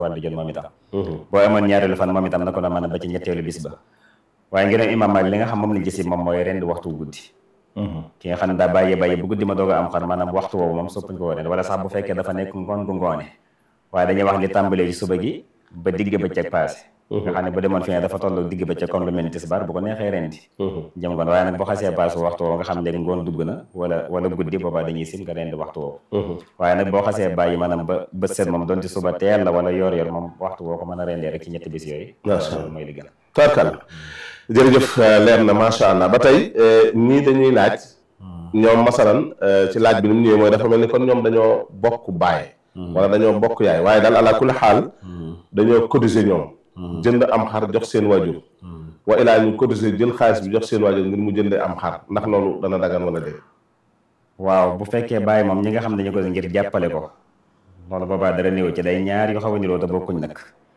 wàllu jot moom itam boo amoon ñaareelu fan moom itam na ko na mën a ba ci ñetteelu bis ba waaye ngir imam Maalik li nga xam moom lañ gis moom mooy rendi waxtu guddi ki nga xam ne daa bàyyee bàyyi bu guddi ma doog a am xar maanaam waxtu woowu moom soppuñ ko rendi wala sax bu fekkee dafa nekk ngoon gu ngoone waaye dañuy wax li tàmbalee ci suba gi ba digg bëccëg passé nga xam ne bu demoon fi ne dafa toll digg bëccëg comme lu mel ni tisbaar bu ko neexee rendi jëm ngoon waaye nag boo xasee passé waxtu woowu nga xam léegi ngoon dugg na wala wala guddi boobaa dañuy sim nga rendi waxtu woowu waaye nag boo xasee bàyyi maanaam ba ba set moom doonte suba teel la wala yor yor moom waxtu woo ko mën a rendee rek ci ñetti bis yooyu loolu mooy li gën tarkal jërëjëf leer na macha allah ba tey ñii dañuy laaj ñoom masalan ci laaj bi ni mu ñëwee mooy dafa mel ni kon ñoom dañoo bokk baay wala dañoo bokk yaay waaye daal ala kulli xaal dañoo cotiser ñoom jënd am xar jox seen waajur wa ilaa ñu cotiser jël xaalis bi jox seen waajur ngir mu jëndee am xar ndax loolu dana dagan wala déet waaw bu fekkee bàyyi moom ñi nga xam ne dañu ko ngir jàppale ko loolu boobaa dara néew ci day ñaar yu xaw a niroo te bokkuñ nag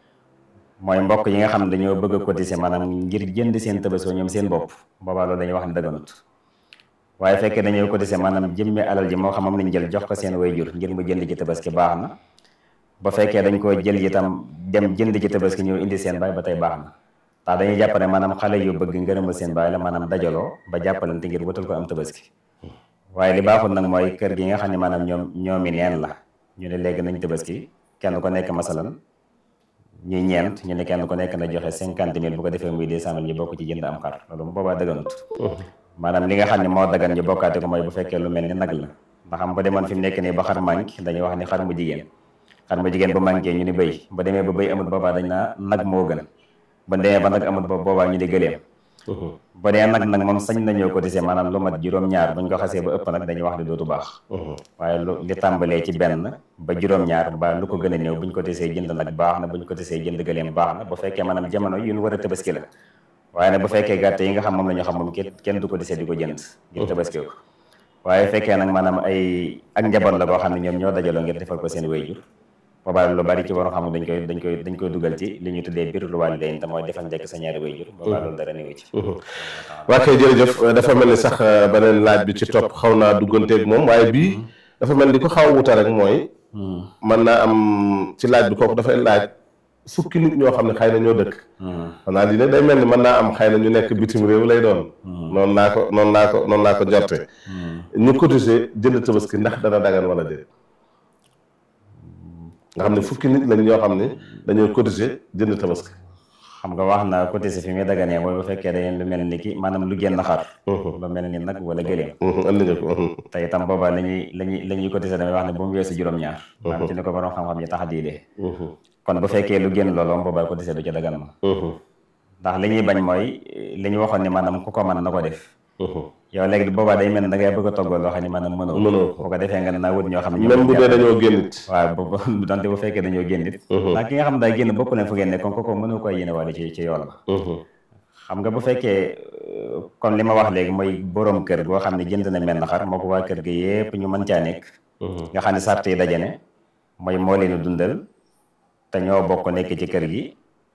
mooy mbokk yi nga xam ne dañoo bëgg a cotiser maanaam ngir jënd seen tabaski ñoom seen bopp boobaa loolu dañuy wax ne daganut waaye fekkee dañoo cotiser maanaam jëmmi alal ji moo xam moom lañ jël jox ko seen wayjur ngir mu jënd ci tabaski baax na ba fekkee dañ koo jël itam dem jënd ci tabaski ñëw indi seen baay ba tey baax na ndax dañuy jàpp ne maanaam xale yu bëgg ngërëmal seen baay la maanaam dajaloo ba jàppalante ngir wutal ko am tabaski waaye li baaxul nag mooy kër gi nga xam ne maanaam ñoom ñoomi neen la ñu ne léegi nañ tabaski kenn ko nekk masalan ñuy ñeent ñu ne kenn ku nekk na joxe cinquante mille bu ko defee muy deux cent mille ñu bokk ci jënd am xar loolu mu boobaa daganut maanaam li nga xam ne moo dagan ñu bokkaate ko mooy bu fekkee lu mel ni nag la ndax xam ba demoon fi mu nekk nii ba xar manque dañuy wax ni xar mu jigéen xar mu jigéen bu manqué ñu ni bëy ba demee ba bëy amut boobaa dañ naa nag moo gën ba demee ba nag amut ba boobaa ñu di gëleem ba dee nag nag moom sañ nañoo cotiser maanaam lu mat juróom-ñaar buñ ko xasee ba ëpp nag dañuy wax ne dootu baax waaye lu li tàmbalee ci benn ba juróom-ñaar ba lu ko gën a néew buñ cotiser jënd nag baax na buñ cotiser jënd gëleem baax na bu fekkee maanaam jamono yu ñu war a tabaski la waaye nag bu fekkee gàtt yi nga xam moom la ñu xam moom kenn kenn du cotiser di ko jënd ngir tabaski ko waaye fekkee nag maanaam ay ak njaboot la koo xam ne ñoom ñoo dajaloo ngir defal ko seen wéyjur boobaa lu bari ci war xam dañ koy dañ koy dañ koy dugal ci li ñu tuddee birrul waalidayn te mooy defal njëkk sa ñaari wayjur boobaa loolu dara néew ci waa kay jërëjëf dafa mel ni sax beneen laaj bi ci topp xaw naa dugganteeg moom waaye bii dafa mel ni ko xaw a wuta rek mooy mën naa am ci laaj bi kooku dafay laaj fukki nit ñoo xam ne xëy na ñoo dëkk xanaa di ne day mel ni mën naa am xëy na ñu nekk bitim réew lay doon noonu laa ko noonu laa ko noonu laa ko jorte ñu cotiser jënd tabaski ndax dana dagan wala déet nga xam ne fukki nit lañ ñoo xam ne dañoo cotiser jënd tabaski xam nga wax na cotiser fi muy daganee mooy bu fekkee dañeen lu mel ni ki maanaam lu génn xar lu mel ni nag wala gëléem andi nga ko te itam boobaa lañuy lañuy la ñuy cotiser damay wax ne bu mu weesu juróom-ñaar maanaam ci ni ko borom xam-xam yi tax a diidee kon bu fekkee lu génn loolu boobaa cotiser du ca dagan ma ndax li ñuy bañ mooy li ñu waxoon ni maanaam ku ko mën na ko def yow léegi boobaa day mel ne da ngay bëgg a toggoo loo xam ne maanaam mënoo mënoo bu ko defee nga ne naa wut ñoo xam ne même bu dee dañoo génn it waaw bu donte bu fekkee dañoo génn it ndax ki nga xam daa génn bokk leen fu ngeen ne kon kooku mënoo koy yéene waale ci ci yoon ba xam nga bu fekkee comme li ma wax léegi mooy borom kër goo xam ne jënd na mel na xar moo ko waa kër gi yépp ñu mën caa nekk nga xam ne sart yi dajane mooy moo leen dundal te ñoo bokk nekk ci kër gi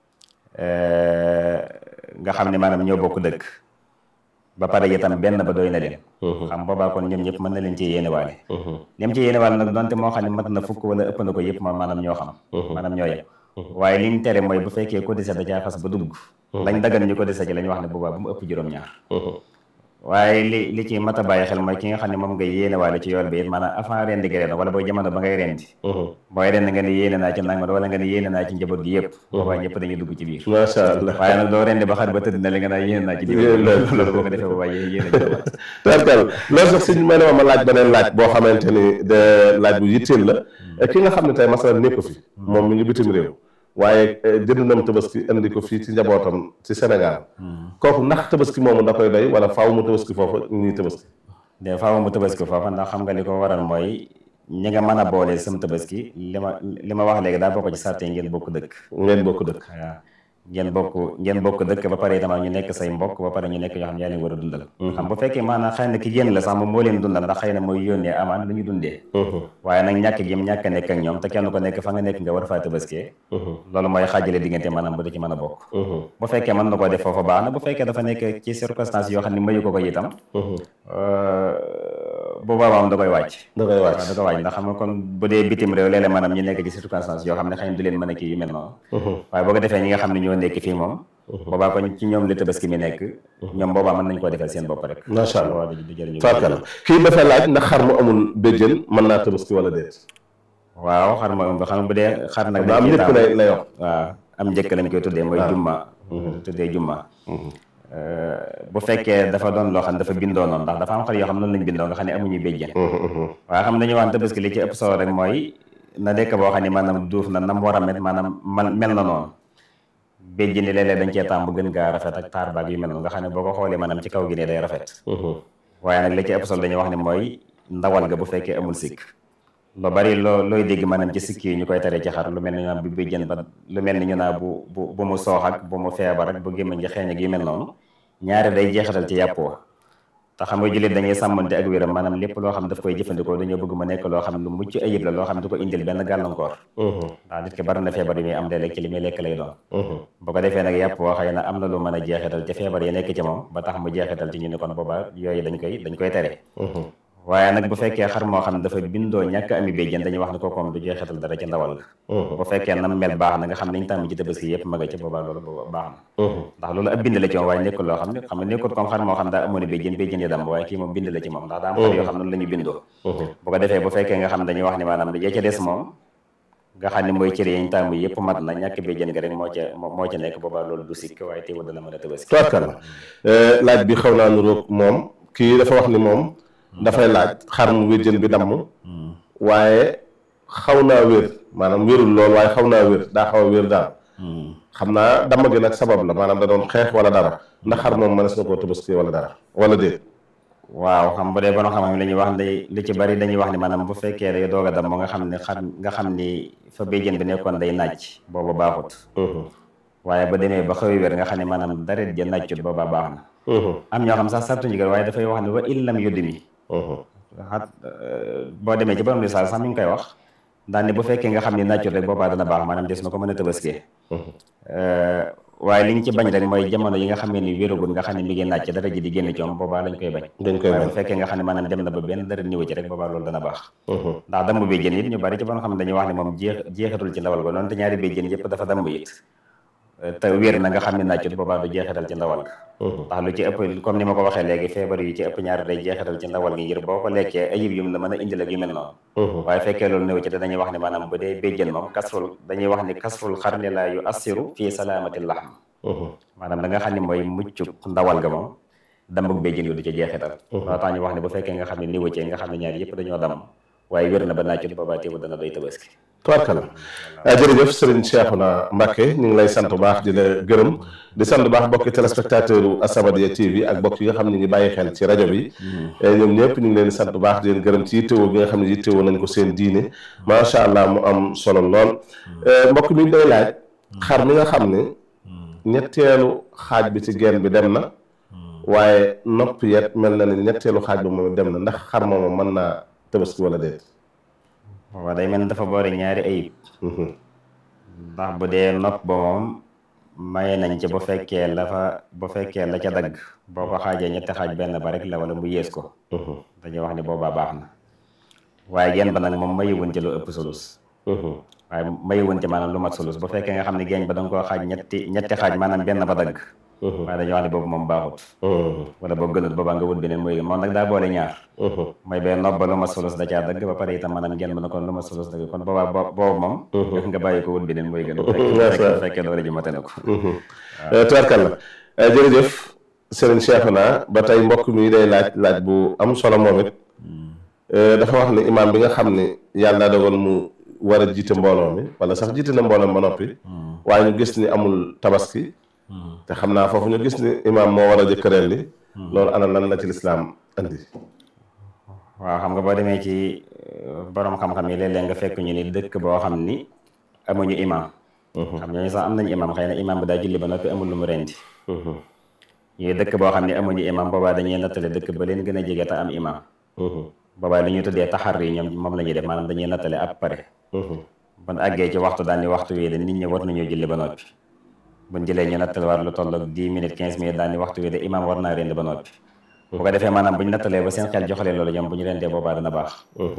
nga xam ne maanaam ñoo bokk dëkk ba pare itam benn ba doy na leen xam boobaa kon ñoom ñëpp mën na leen ci yéene waale lim ci yéene waale nag donte moo xam ne mat na fukk wala ëpp na ko yëpp moom maanaam ñoo xam maanaam ñoo yem waaye li ñu tere mooy bu fekkee cotiser da caa xas ba dugg lañ dagan ñu cotiser ci la ñu wax ne boobaa bu mu ëpp juróom-ñaar waaye li li ci mat a bàyyi xel mooy ki nga xam ne moom nga yéene waale ci yool bi it maanaam avant rendi gi ren wala booy jamono ba ngay rendi booy rendi nga ne yéene naa ci nangam wala nga ne yéene naa ci njaboot gi yëpp boobaa ñëpp dañuy dugg ci biir macha allah waaye nag doo rendi ba xar ba tëdd na li nga naa yéene naa ci diw loolu boo ko defee boobaa yéene yéene tarkal loolu sax suñu may ne ma laaj beneen laaj boo xamante ni de laaj bu yitteel la ki nga xam ne tey masalan nekku fi moom mi ngi bitim réew waaye jënd nam tabaski indi ko fii ci njabootam ci Sénégal kooku ndax tabaski moomu da koy doy wala faaw mu tabaski foofu ñuy tabaski de faaw mu tabaski foofa ndax xam nga li ko waral mooy ñi nga mën a boole sam tabaski li ma li ma wax léegi daa bokk ci sarte ngeen bokk dëkk ngeen bokk dëkk waaw ngeen bokk ngeen bokk dëkk ba pare itam ñu nekk say mbokk ba pare ñu nekk yoo xam ne yaa leen war a dundal xam bu fekkee maanaam xëy na ki génn la sax moom moo leen dundal ndax xëy na mooy yónnee amaan lu ñu dundee waaye nag ñàkk gi ñàkk a nekk ak ñoom te kenn ko nekk fa nga nekk nga war faa tabaskee loolu mooy xaajale diggante maanaam bu da ci mën a bokk bu fekkee mën na koo def foofa baax na bu fekkee dafa nekk ci circonstance yoo xam ne mayu ko ko itam bu boobaa moom da koy wàcc da koy waaw wàcc da koy wàcc ndax xam nga kon bu dee bitim réew léeg-léeg maanaam ñu nekk ci circonstance yoo xam ne xëy na du leen mën a kii yu mel noonu waaye boo ko defee ñi nga xam ne ñoo nekk fii moom boobaa kon ci ñoom la tabaski mi nekk ñoom boobaa mën nañ koo defal seen bopp rek macha allah waaw du jëriñu farkala kii dafay laaj ndax xar mu amul béjjën mën naa tabaski wala déet waaw xar ma ëmb xam nga bu dee xar nag daa am dañ ciy njëkk taamu- lay lay wax waaw am njëkk lañ koy tuddee mooy jumma tuddee jumma bu fekkee dafa doon loo xam ne dafa bindoo noonu ndax dafa am xar yoo xam ne noonu lañ bindoo nga xam ne amuñu béjjën waaye xam dañu waan tabaski li ci ëpp solo rek mooy na nekk boo xam ne maanaam duuf na nam war a mel maanaam man mel na noonu béjjën ni léeg-léeg dañ cee taam bu gën gaa rafet ak taar baag yu mel noonu nga xam ne boo ko xoolee maanaam ci kaw gi ne day rafet waaye nag li ci ëpp solo dañuy wax ne mooy ndawal ga bu fekkee amul sikk lu bari loo looy dégg maanaam ci sikk yi ñu koy tere ci xar lu mel ni ñu naan bu béjjën ba lu mel ni ñu naa bu bu bu mu soox ak bu mu feebar ak bu gémmiñ gi xeeñ ak yu mel noonu ñaari day jeexatal ci yàpp wa te xam nga jullit dañuy sàmmante ak wéram maanaam lépp loo xam daf koy jëfandikoo dañoo bëgg mu nekk loo xam lu mucc ayib la loo xam du ko indil benn gàllankoor ndax nit ki bari na feebar yi muy am léeg-léeg ci li muy lekk lay doon bu ko defee nag yàpp woo xëy na am na lu mën a jeexital ci feebar yi nekk ci moom ba tax mu jeexital ci ñu ni kon boobaa yooyu dañ koy dañ koy tere waaye nag bu fekkee xar moo xam ne dafa bindoo ñàkk ami béjjën dañuy wax ne ko comme du jeexital dara ci ndawal ga bu fekkee nam mel baax na nga xam ne ñu tàmm ci tabaski yëpp ma nga ci boobaa loolu booba baax na ndax loolu ab bind la ci moom waaye nekkul loo xam ne xam ne nekkul comme xar moo xam daa amoon béjjën béjjën yi dam waaye kii moom bind la ci moom ndax daa am xar yoo xam noonu la ñu bindoo bu ko defee bu fekkee nga xam dañuy wax ne maanaam ya ca des moom nga xam ne mooy cër yi ñu tàmm yëpp mat na ñàkk béjjën ga rek moo ca moo ca nekk boobaa loolu du sikk waaye teewul dana mën a tabaski tubaarkalla laaj bi xaw naa nuroog moom kii dafa wax ni moom dafay laaj xar mu wéjjën bi damm waaye xaw naa wér maanaam wérul lool waaye xaw naa wér daa xaw a wér daal xam naa damm gi nag sabab la maanaam da doon xeex wala dara ndax xar moom mënees na koo tabaski wala dara wala déet waaw xam bu dee borom xam-xam la ñuy wax ne li ci bari dañuy wax ni maanaam bu fekkee day doog a dam nga xam ne xar nga xam ni fa béjjën bi nekkoon day nàcc booba baaxut waaye ba demee ba xaw a wér nga xam ne maanaam daret ja nàccut booba baax na am ñoo xam sax sartuñu ko waaye dafay wax ne wa illam yuddimi xat boo demee ci borom risaal sax mi ngi koy wax daan ne bu fekkee nga xam ne nàccut rek boobaa dana baax maanaam des na ko mën a tabaskee waaye li ñu ci bañ rek mooy jamono yi nga xam ne ni wéragul nga xam ne mi ngi nàcc dara ji di génn ci moom boobaa lañ koy bañ dañ koy waaye bañ bu fekkee nga xam ne maanaam dem na ba benn dara niwa ci rek boobaa loolu dana baax ndax damm béjjën it ñu bari ci borom xam ne dañuy wax ne moom jeex jeexatul ci ndawal ga noonu te ñaari béjjën yëpp dafa damm it te wér na nga xam ne nàccut boobaa du jeexital ci ndawal ga ndax lu ci ëpp comme ni ma ko waxee léegi feebar yu ci ëpp ñaari day jeexital ci ndawal gi ngir boo ko lekkee ayib yum la mën a indil ak yu mel noonu waaye fekkee loolu néew ci te dañuy wax ne maanaam bu dee béjjën moom kasful dañuy wax ni kasful xarni la yu assiru fii salaamati laxm maanaam da nga xam ne mooy mucc ndawal ga moom dambug béjjën yu du ci jeexital loo tax ñu wax ne bu fekkee nga xam ne niwa ci nga xam ne ñaari yëpp dañoo damm waaye wér na ba nàccut boobaa teewu dana doy tabaski tubaarkalla jërëjëf Serigne Cheikhouna Mbacké ñu ngi lay sant bu baax di la gërëm di sant bu baax bokki téléspectateur u As-Samadiyya TV ak bokk yi nga xam ne ñu ngi bàyyi xel ci rajo bi ñoom ñëpp ñu ngi leen di sant bu baax di leen gërëm ci yittewoo bi nga xam ne yittewoo nañ ko seen diine macha allah mu am solo lool mbokk mi day laaj xar mi nga xam ne ñetteelu xaaj bi ci genn bi dem na waaye nopp yet mel na ne ñetteelu xaaj bi moom dem na ndax xar moomu mën naa tabaski wala déet waaw day mel ni dafa boole ñaari ayib ndax bu dee nopp ba moom maye nañ ci bu fekkee la fa bu fekkee la ca dagg boo ko xaajee ñetti xaaj benn ba rek la wala mu yées ko dañuy wax ni boobaa baax na waaye genn ba nag moom mayuwun ci lu ëpp sulus waaye mayuwun ci maanaam lu mat sulus bu fekkee nga xam ne geeñ ba danga koo xaaj ñetti ñetti xaaj maanaam benn ba dagg waaye dañuy wax ne boobu moom baaxut wala boo gënut boobaa nga wut beneen mooy gën moom nag daa boole ñaar mooy bee nopp ba lu ma sulus da caa dagg ba pare itam maanaam genn ba na kon lu ma sulus dagg kon boobaa bo boobu moom def nga bàyyi ko wut beneen mooy gën bu fekkee bu fekkee doole ji mate na ko tubaarkalla jërëjëf Serigne Cheikhouna ba tey mbokk mi day laaj laaj bu am solo moom it dafa wax ne imaam bi nga xam ne yàlla daa dogal mu war a jiite mbooloo mi wala sax jiite na mbooloo ba noppi waaye ñu gis ni amul tabaski te xam naa foofu ñu gis ni imaam moo war a jëkkëreel li loolu ana lan la ci lislaam andi waaw xam nga boo demee ci borom xam-xam yi léeg-léeg nga fekk ñu ni dëkk boo xam ni amuñu imaam xam ñooñu sax am nañu imaam xëy na imaam bi daa julli ba noppi amul lu mu rendi ñuy dëkk boo xam ne amuñu imaam boobaa dañuy nattale dëkk ba leen gën a jege te am imaam boobaa li ñuy tuddee taxar yi ñoom moom la ñuy def maanaam dañuy nattale ab pare ban àggee ci waxtu daal ni waxtu wi de nit ñi war nañoo julli ba noppi buñ jëlee ñu nattale war lu toll ak dix minutes quinze minutes daal ni waxtu wi de imaam war naa rendi ba noppi bu ko defee maanaam bu ñu nattalee ba seen xel joxalee loolu ñoom bu ñu rendee boobaa dana baax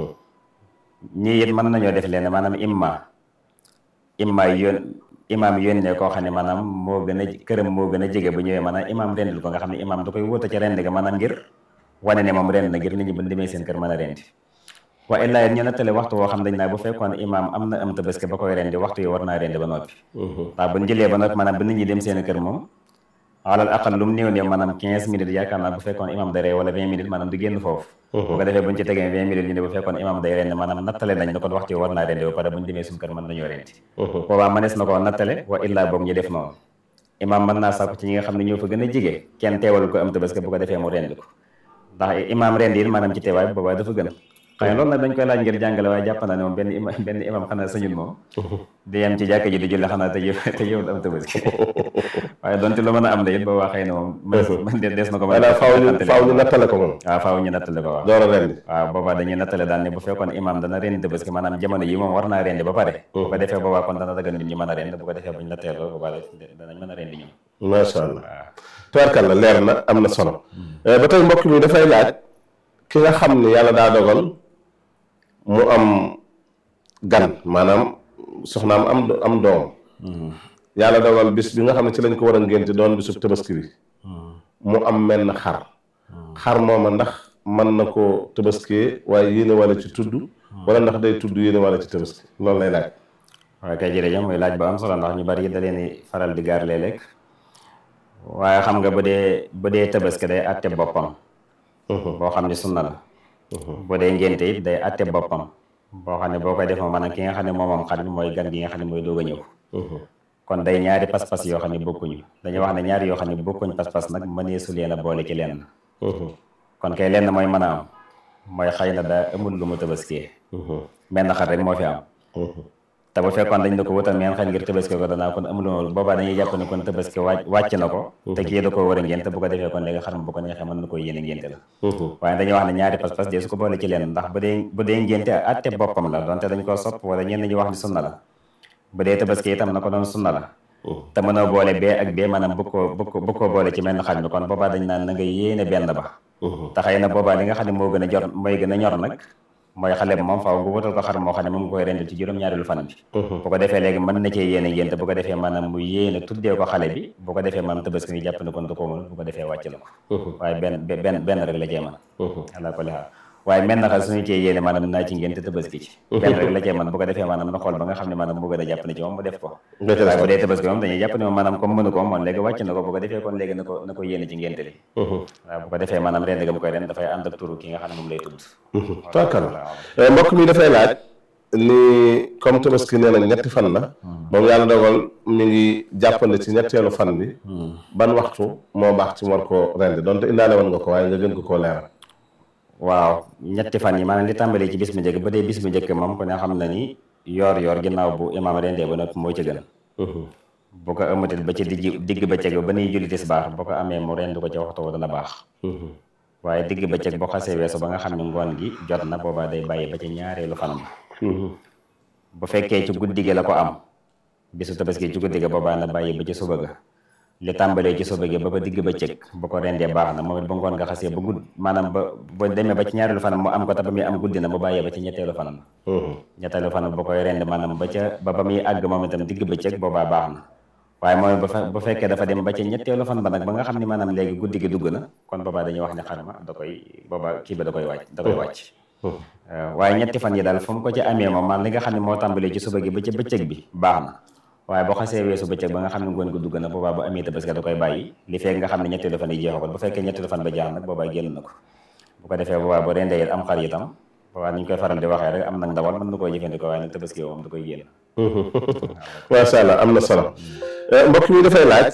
ñii it mën nañoo def leen maanaam imma imma yoon imaam yónnee koo xam ne maanaam moo gën a këram moo gën a jege bu ñëwee maanaam imaam rendil ko nga xam ne imaam da koy wóota ca rend ga maanaam ngir wane ne moom rend na ngir nit ñi bu demee seen kër mën a rendi waa illaa it ñu nattale waxtu woo xam dañ naa bu fekkoon imaam am na am tabaski ba koy rendi waxtu yi war naa rendi ba noppi waaw bu ñu jëlee ba noppi maanaam bu nit ñi dem seen kër moom alal aqal lu mu néew néew maanaam quinze minutes yaakaar naa bu fekkoon imaam day ree wala vingt minutes maanaam du génn foofu bu ko defee bu ñu ci tegee vingt minutes ñu ne bu fekkoon imaam day rendi maanaam nattale nañ ne kon waxtu yi war naa rendi ba pare bu ñu demee suñu kër mën nañoo rendi boobaa mënees na koo nattale wa illaa boog ñu def noonu imaam mën naa sàkku ci ñi nga xam ne ñoo fa gën a jige kenn teewal ko am tabaski bu ko defee mu rendi ko ndax imaam rendi it maanaam ci teewaay boobaa dafa gën xëy na loolu nag dañ koy laaj ngir jàngale waaye jàpp naa ne moom benn imam benn imam xanaa sañul moom di yem ci jàkka ji di julli xanaa te yow te yow am tabaski waaye donte lu mën a am de it boobaa xëy na moom man de des na ko mën a faaw ñu faaw ñu nattale ko moom waaw faaw ñu nattale ko waaw door a rendi waaw boobaa dañuy nattale daal ne bu fekkoon imam dana rendi tabaski maanaam jamono yi moom war naa rendi ba pare bu ko defee boobaa kon dana dagal nit ñi mën a rendi bu ko defee buñ la teeloo boobaa danañ mën a rendi ñoom macha allah tubaarkàlla leer na am na solo ba tey mbokk mi dafay laaj ki nga xam ne yàlla daa dogal mu am gan maanaam soxnaam am am doom yàlla dogal bis bi nga xam ne ci lañ ko war a ngénte doon bisub tabaski bi mu am menn xar xar mooma ndax mën na ko tabaskee waaye yéene wala ci tudd wala ndax day tudd yéene wala ci tabaski loolu lay laaj waaye kay jërëjëf muy laaj ba am solo ndax ñu bari da leen faral di gaar léeg-léeg waaye xam nga bu dee bu dee tabaski day àtte boppam boo xam ne sunna la bu dee ngénte it day àtte boppam boo xam ne boo koy def moom maanaam ki nga xam ne moom moom xar mi mooy gan gi nga xam ne mooy doog a ñëw kon day ñaari pas-pas yoo xam ne bokkuñu dañuy wax ne ñaari yoo xam ne bokkuñ pas-pas nag mëneesu leen a boole ci lenn kon kay lenn mooy mën a am mooy xëy na daa amul lu mu tabaskiyee menn xar rek moo fi am te bu fekkoon dañ na ko wutal meen xel ngir tabaski ko danaa kon amul boobaa dañuy jàpp ne kon tabaski wàcc wàcc na ko te kii da ko war a ngénte bu ko defee kon léegi xar ma bu ko neexee mën na ko yéene ngénte la waaye dañuy wax ne ñaari pas-pas dee su ko boole ci leen ndax bu dee bu dee ngénte atte boppam la donte dañ koo sopp wala ñenn ñi wax ne sunna la bu dee tabaski itam na ko doon sunna la te mënoo boole bee ak bee maanaam bu ko bu ko bu ko boole ci menn xar mi kon boobaa dañ naan na nga yéene benn ba te xëy na boobaa li nga xam ne moo gën a jor mooy gën a ñor nag mooy xale bi moom faaw nga wutal ko xar moo xam ne moom nga koy rendil ci juróom-ñaareelu fan bi bu ko defee léegi mën na cee yéene ngénte bu ko defee maanaam mu yéene tuddee ko xale bi bu ko defee maanaam tabaski ni jàpp ne kon du ko mën bu ko defee wàcc na ko waaye benn benn benn rek la cee mën ala ko lixaal waaye menn xar suñu cee yéene maanaam naa ci ngénte tabaski ci benn rek la cee mën bu ko defee maanaam na xool ba nga xam ne maanaam moo gën a jàpp ne ci moom mu def ko waaye bu dee tabaski moom dañuy jàpp ne moom maanaam comme mënu ko moom léegi wàcc na ko bu ko defee kon léegi na ko na ko yéene ci ngénte li waaw bu ko defee maanaam rend ga mu koy ren dafay ànd ak turu ki nga xam ne moom lay tudd tookal mbokk mi dafay laaj ni comme tabaski nee na ñetti fan la moom yàlla dogal mi ngi jàppale ci ñetteelu fan bi ban waxtu moo baax ci war koo rendi donte indaale woon nga ko waaye nga gën ko koo leeral waaw ñetti fan yi maanaam li tàmbalee ci bis bu njëkk ba dee bis bu njëkk moom ku ne xam na ni yoor yoor ginnaaw bu imaam rendee ba noppi moo ci gën bu ko ëmmatit ba ci digg digg bëccëg ba nuy julli tisbaar bu ko amee mu rend ko ci waxtu wa dana baax waaye digg bëccëg boo xasee weesu ba nga xam ne ngoon gi jot na boobaa day bàyyi ba ci ñaareelu fanam bu fekkee ci guddi gi la ko am bisu tabaski ci guddi ga boobaa na bàyyi ba ci suba ga li tàmbalee ci suba gi ba ba digg bëccëg bu ko rendee baax na moom it ba ngoon nga xasee ba gudd maanaam ba ba demee ba ci ñaareelu fanam mu am ko te ba muy am guddi na mu bàyyee ba ci ñetteelu fanam ñetteelu fanam bu koy rend maanaam ba ca ba ba muy àgg moom itam digg bëccëg boobaa baax na waaye mooy bu fekkee dafa dem ba ci ñetteelu fan ba nag ba nga xam ne maanaam léegi guddi gi dugg na kon boobaa dañuy wax ne xarma da koy boobaa kii ba da koy wàcc da koy wàcc waaye ñetti fan yi daal fu mu ko ci amee moom man li nga xam ne moo tàmbalee ci suba gi ba ci bëccëg bi baax na waaye boo xasee weesu bëccëg ba nga xam ne ngoon ko dugg na boobaa bu amee tabaski da koy bàyyi li fekk nga xam ne ñetteelu fan yi jeexagul bu fekkee ñetteelu fan ba jeex nag boobaa génn na ko bu ko defee boobaa bu rendee it am xar itam boobaa ni ñu koy faral di waxee rek am nag ndawal mën na koo jëfandikoo waaye nag tabaski moom da koy génn macha allah am na solo mbokk mi dafay laaj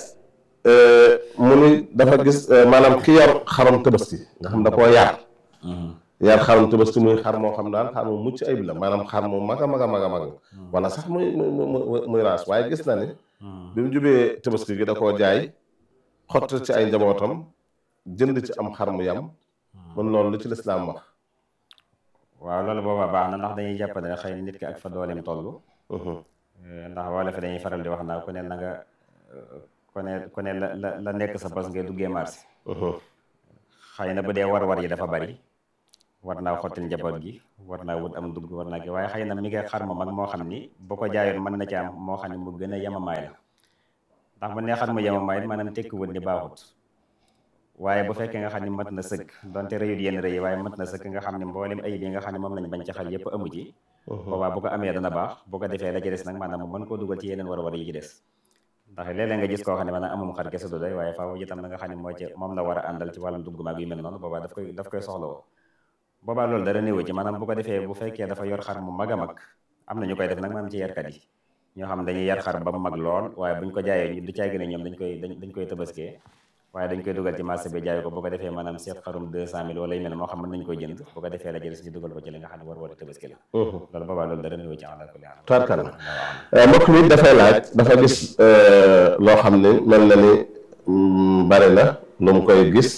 mu ni dafa gis maanaam ki yor xaram tabaski nga xam da koo yar yar xaram tabaski muy xar moo xam daal xar mu mucc ayib la maanaam xar mu mag a mag a mag a mag wala sax muy muy muy raas waaye gis na ni bi mu jubee tabaski gi da koo jaay xott ci ay njabootam jënd ci am xar mu yam mun loolu lu ci lislaam wax waaw loolu boobaa baax na ndax dañuy jàpp ne xëy na nit ki ak fa dooleem toll ndax wala fi dañuy faral di wax naa ku ne na nga ku ne ku ne la la la nekk sa bos ngay duggee marché xëy na bu dee war-war yi dafa bari war naa xottil njaboot gi war naa wut am dugg war naa ki waaye xëy na mi ngi xar mu mag moo xam ni bu ko jaayoon mën na ci am moo xam ne mu gën a yemamaay la ndax bu nee xar mu yemamaay maanaam tekki wut ni baaxut waaye bu fekkee nga xam ne mat na sëkk donte rëyut yenn rëy waaye mat na sëkk nga xam ne mboolem ayib yi nga xam ne moom lañ bañ ci xar yëpp amu ci boobaa bu ko amee dana baax bu ko defee la ci des nag maanaam mu mën koo dugal ci yeneen war-war yi ci des ndax léeg-léeg nga gis koo xam ne maanaam amum xar kese du doy waaye faaw itam na nga xam ne moo ci moom la war a àndal ci wàllum dugg maag yu mel noonu boobaa daf koy daf koy soxlawoo boobaa loolu dara néew ci maanaam bu ko defee bu fekkee dafa yor xar mu mag a mag am na ñu koy def nag maanaam ci yarkat yi ñoo xam dañuy yar xar ba mu mag lool waaye buñ ko jaayee ñu du caay gën a ñoom dañ koy dañ koy tabaskee waaye dañ koy dugal ci marché bi jaay ko bu ko defee maanaam seet xarum deux cent mille wala yu mel moo xam mën nañu koy jënd bu ko defee la jël ñu dugal ko ci li nga xam ne war war a tabaski la loolu boobaa loolu dara néew ci àla kulli tubaarkàlla mbokk mi dafay laaj dafa gis loo xam ne mel na ni bari na lu mu koy gis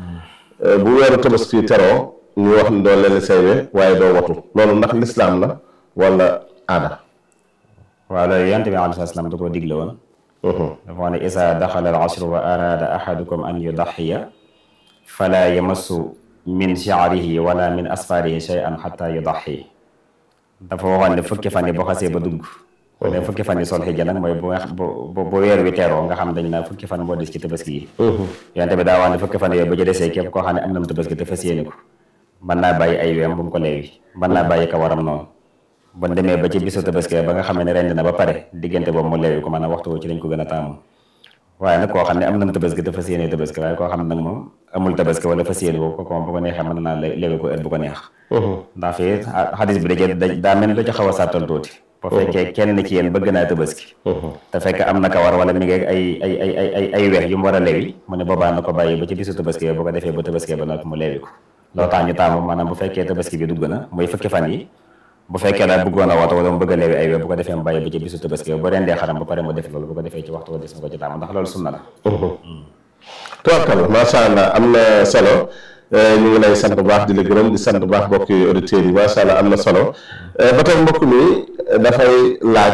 bu weeru tabaski teroo ñu wax ni doo leen saywe waaye doo watu loolu ndax lislaam la wala aada waaw loolu yonent bi alayhi salaam da koo digle woon dafa wax ne isa daxala al ashru wa arada ahadukum an yudaxiya fala yamassu min shi'rihi wala min asfarihi shay'an xata yudaxi dafa waxoon ne fukki fan yi boo xasee ba dugg wala fukki fan yi sol xijja nag mooy bu nga bu bu weer wi teeroo nga xam dañ naa fukki fan moo des ci tabaski yi yonent bi daa wax ne fukki fan yooyu ba ci desee képp koo xam ne am na mu tabaski te fas yéene ko mën naa bàyyi ay weem bu mu ko leewi mën naa bàyyi kawaram noonu bon demee ba ci bisu tabaski ba nga xam ne rendi na ba pare diggante boobu mu leewi ko maanaam waxtu ci lañ ko gën a taamu waaye nag koo xam ne am na tabaski te fas yéene tabaski waaye koo xam ne nag moom amul tabaski wala fas yéene ko ko bu ko neexee mën naa leewi ko heure bu ko neex ndax fii xadis bi da daa mel lu ci xaw a sàttal tuuti bu fekkee kenn ci yéen bëgg naa tabaski te fekk am na kawar wala mi ngi ay ay ay ay ay ay weex yu mu war a leewi mu ne boobaa na ko bàyyi ba ci bisu tabaski bu ko defee ba tabaski ba nag mu leewi ko loo tax ñu taamu maanaam bu fekkee tabaski bi dugg na muy fukki fan yi bu fekkee daal bëggoon a woote wala mu bëgg a leewi ay wee bu ko defee mu bàyyi ba ci bisu tabaski bu rendee xaram ba pare mu def loolu bu ko defee ci waxtu wa des na ko ci taamu ndax loolu sunna la tubaarkalla macha allah am na solo ñu ngi lay sant bu baax di la gërëm di sant bu baax mbokki auditeurs yi macha allah am na solo ba tey mbokk mi dafay laaj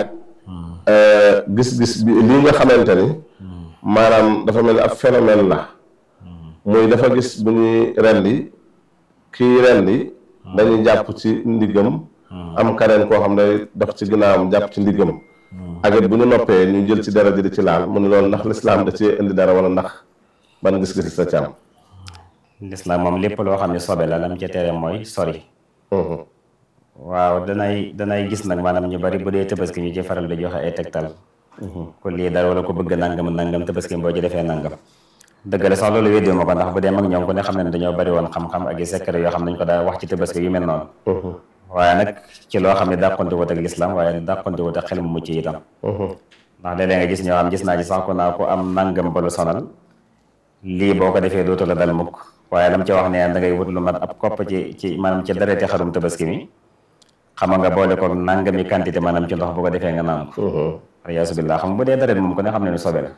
gis-gis bi lii nga xamante ni maanaam dafa mel ni ab phénomène la muy dafa gis bu ñuy rendi kii rendi dañuy jàpp ci ndiggam am kaneen koo xam ne dox ci ginnaawam jàpp ci ndiggam ak it bu ñu noppee ñu jël ci dara ji di ci laal mu ne loolu ndax lislaam da ci indi dara wala ndax ban gis-gis sa ci am lislaam moom lépp loo xam ne sobe la lam ca tere mooy sori waaw danay danay gis nag maanaam ñu bari bu dee tabaski ñu ci faral di joxe ay tegtal ku lii dara wala ko bëgg nangam nangam tabaski boo ci defee nangam dëgg la sax loolu weddi ma ko ndax bu dee mag ñoom ku ne xam ne dañoo bari woon xam-xam ak i secret yoo xam nañ ko daa wax ci tabaski yu mel noonu waaye nag ci loo xam ne dàqonte wut ak lislaam waaye dàqonte wut ak xel mu mucc itam ndax léeg-léeg nga gis ñoo xam gis naa ci sax ko naa ko am nangam ba lu sonal lii boo ko defee dootu la dal mukk waaye lam ci wax ne da ngay wut lu mat ab kopp ci ci maanaam ci dareti xarum tabaski mi xama nga boole ko nangami quantité maanaam ci ndox bu ko defee nga naan ko yaasu billah xam bu dee daret moom ko ne xam ne ni sobe la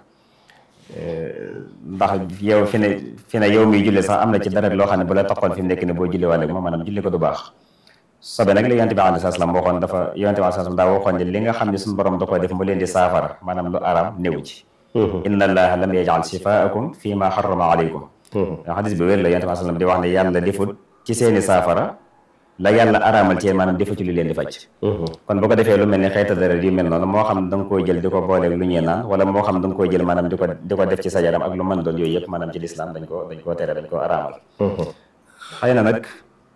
ndax yow fi ne fi ne yow miy julli sax am na ci daret loo xam ne bu la taxoon fi mu nekk ne boo julli wàlle moom maanaam julli ko du baax sobe nag li yonent bi alayhi salaam waxoon dafa yonent bi alayhi salaam daa waxoon ne li nga xam ne suñu borom da koy def mu leen di saafara maanaam lu araam néew ci inna allaha lam yajal shifaakum fi ma harrama alaykum xadis bi wér la yonent bi alayhi salaam di wax ne yàlla defut ci seeni saafara la yàlla araamal ci maanaam defu ci lu leen di faj kon bu ko defee lu mel ni xeeta dara yu mel noonu moo xam da nga koy jël di ko booleeg lu ñuy naan wala moo xam da nga koy jël maanaam di ko di ko def ci sa yaram ak lu mën doon yooyu yëpp maanaam ci lislaam dañ ko dañ koo tere dañ koo araamal xëy na nag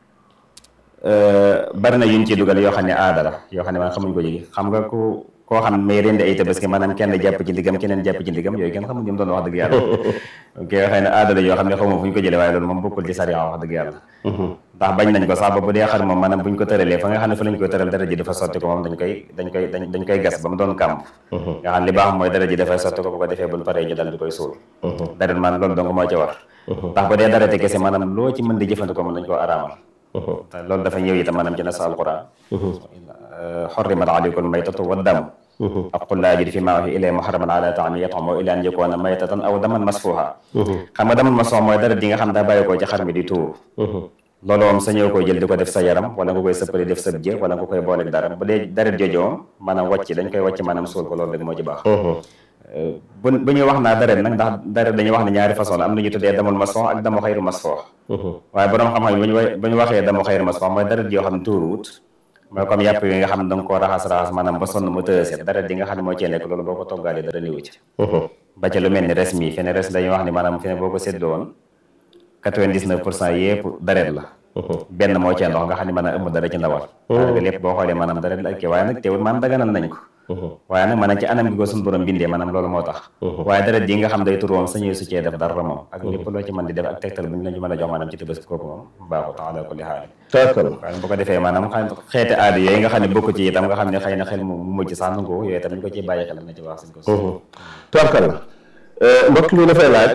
bari na yuñ ci dugal yoo xam ne aada la yoo xam ne maanaam xamuñ ko jigi xam nga ku koo xam may rendi ay tabaski maanaam kenn jàpp ci ndigam keneen jàpp ci ndigam yooyu kenn xamuñ ñu mu doon wax dëgg yàlla ok xëy na aada la yoo xam ne xamuma fu ñu ko jëlee waaye loolu moom bokkul ci sariya wax dëgg yàlla ndax bañ nañ ko sax ba bu dee xar moom maanaam buñ ko tëralee fa nga xam ne fa lañ koy tëral dara ji dafa sotti ko moom dañ koy dañ koy dañ koy gas ba mu doon kàmb nga xam li baax mooy dara ji dafay sotti ko bu ko defee buñ paree ñu dal di koy suul dara maanaam loolu donc moo ci war ndax bu dee dara te kese maanaam loo ci mën di jëfandikoo moom dañ koo araamal te loolu dafa ñëw itam maanaam ci nas alquran xorrimat alaykum maytatu wa damu ak qul laa ajidu fi maa uuhiya ilayya muharraman ala ta'aamin yat'amuhu illaa an yakuuna maytatan aw daman masfuuha xam nga daman masfuuha mooy dara di nga xam daa bàyyi koo ci xar mi di tuuru loolu moom sañoo koy jël di ko def sa yaram wala nga koy sëppali def sa jë wala nga koy booleeg dara bu dee deret jooju moom maanaam wàcc dañ koy wàcc maanaam suul ko loolu rek moo ci baax bu bu ñuy wax naa deret nag ndax deret dañuy wax ne ñaari façon la am na ñu tuddee damul masfoox ak damu xayru masfoox waaye borom xam-xam yi bu ñu wa bu ñu waxee damu xayru masfoox mooy deret yoo xam ne tuuruwut mooy comme yàpp yi nga xam ne da nga koo raxas raxas maanaam ba sonn mu tëë set deret yi nga xam ne moo cee nekk loolu boo ko toggaalee dara néewu ci ba ca lu mel ni res mi fene res dañuy wax ni maanaam fene boo ko séddoo woon quatre-vingt-dix-neuf pour cent yëpp deret la benn moo cee ndox nga xam ne maanaam ëmb dara ci ndawal daanaka lépp boo xoolee maanaam deret la ak kii waaye nag teewul maanaam daganal nañ ko waaye nag maanaam ci anam gi ko suñu borom bindee maanaam loolu moo tax waaye deret yi nga xam day tur woon sañuy su cee def dara moom ak lépp loo ci mën di def ak tegtal bu ñu la ci mën a jox maanaam ci tëbës kooku moom baaxut ala kulli xaal waaye bu ko defee maanaam xam xeeti aada yooyu nga xam ne bokk ci itam nga xam ne xëy na xel mu mujj sax nangu yooyu itam ñu ko ciy bàyyi xel na ci wax suñ ko tubarkal la mbokk mi dafay laaj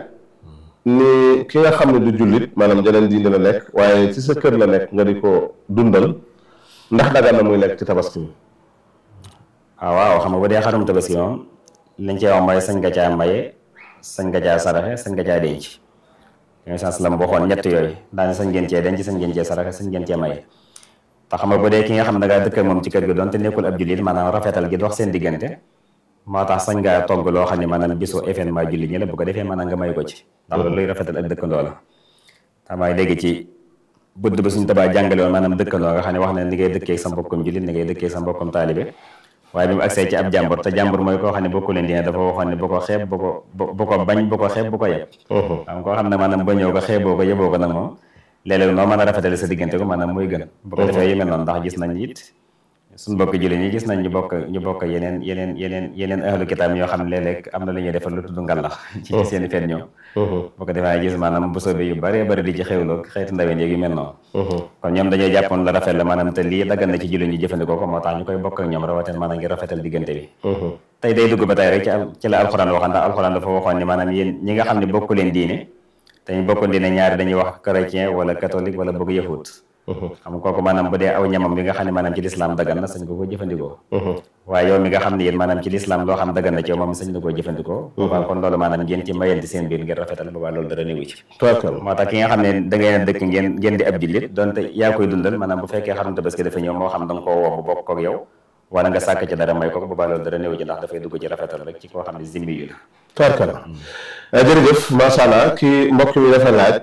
ni ki nga xam ne du jullit maanaam jeneen diine la nekk waaye ci sa kër la nekk nga di ko dundal ndax dagan na muy lekk ci tabaski mi waaw waaw xam nga bu dee xarum tabaski moom liñ cee wax mooy sañ nga caa maye sañ nga caa saraxe sañ nga caa denc yooyu sans la mu waxoon ñett yooyu daane sañ ngeen cee denc sañ ngeen cee saraxe sañ ngeen cee maye te xam nga bu dee ki nga xam ne da ngaa dëkk moom ci kër gi doon te nekkul ab jullit maanaam rafetal gi dox seen diggante moo tax sañ ngaa togg loo xam ne maanaam bisu événement jullit ñi la bu ko defee maanaam nga may ko ci ndax loolu luy rafetal ak dëkkandoo la xamaa léegi ci budd ba suñu tabaa jàngale woon maanaam dëkkandoo nga xam ne wax ne ni ngay dëkkee sa mbokkum jullit ni ngay dëkkee sa mbokkum taalibe waaye bi mu agsee ci ab jàmbur te jàmbur mooy koo xam ne bokku leen diine dafa waxoon ne bu ko xeeb bu ko bu ko bañ bu ko xeeb bu ko yeb xam koo xam ne maanaam ba ñëw ko xeeboo ko yeboo ko nag moom léeg-léeg noo mën a rafetale sa diggante ko maanaam muy gën bu ko defee yu mel noonu ndax gis nañ it suñu bokk jullit ñi gis nañ ñu bokk ñu bokk yeneen yeneen yeneen yeneen ahlu kitaab yoo xam ne léeg-léeg am na lu ñuy defal lu tudd ngalax ci seeni feet ñoom bu ko defee gis maanaam bu soobee yu bëree bëri di ci xewloo xeeti ndaween yeeg yu mel noonu kon ñoom dañoo jàppoon la rafet la maanaam te lii daggan na ci jullit ñi jëfandikoo ko moo tax ñu koy bokk ak ñoom rawatina maanaam ngir rafetal diggante bi tey day dugg ba tey rek ci ci la alxuraan waxoon ndax alxuraan dafa waxoon ni maanaam yéen ñi nga xam ne bokku leen diine te ñu bokk diine ñaari dañuy wax chrétien wala catholique wala bëgg yahut xam nga kooku maanaam bu dee aw ñamam bi nga xam ne maanaam ci lislaam dagan na sañ ko ko jëfandikoo waaye yow mi nga xam ne yéen maanaam ci lislaam loo xam dagan na ci yow moom sañ na koo jëfandikoo boobaa kon loolu maanaam ngeen ci mayanti seen biir ngeen rafetal boobaa loolu dara néewu ci moo tax ki nga xam ne da ngeen dëkk ngeen ngeen di ab jullit donte yaa koy dundal maanaam bu fekkee xarum tabaski dafa ñëw moo xam da nga koo woo bu bokk kook yow wala nga sàkk ci dara may ko boobaa loolu dara néewu ci ndax dafay dugg ci rafetal rek ci koo xam ne zimmi yu la tubarkal jërëjëf macha allah kii mbokk mi dafa laaj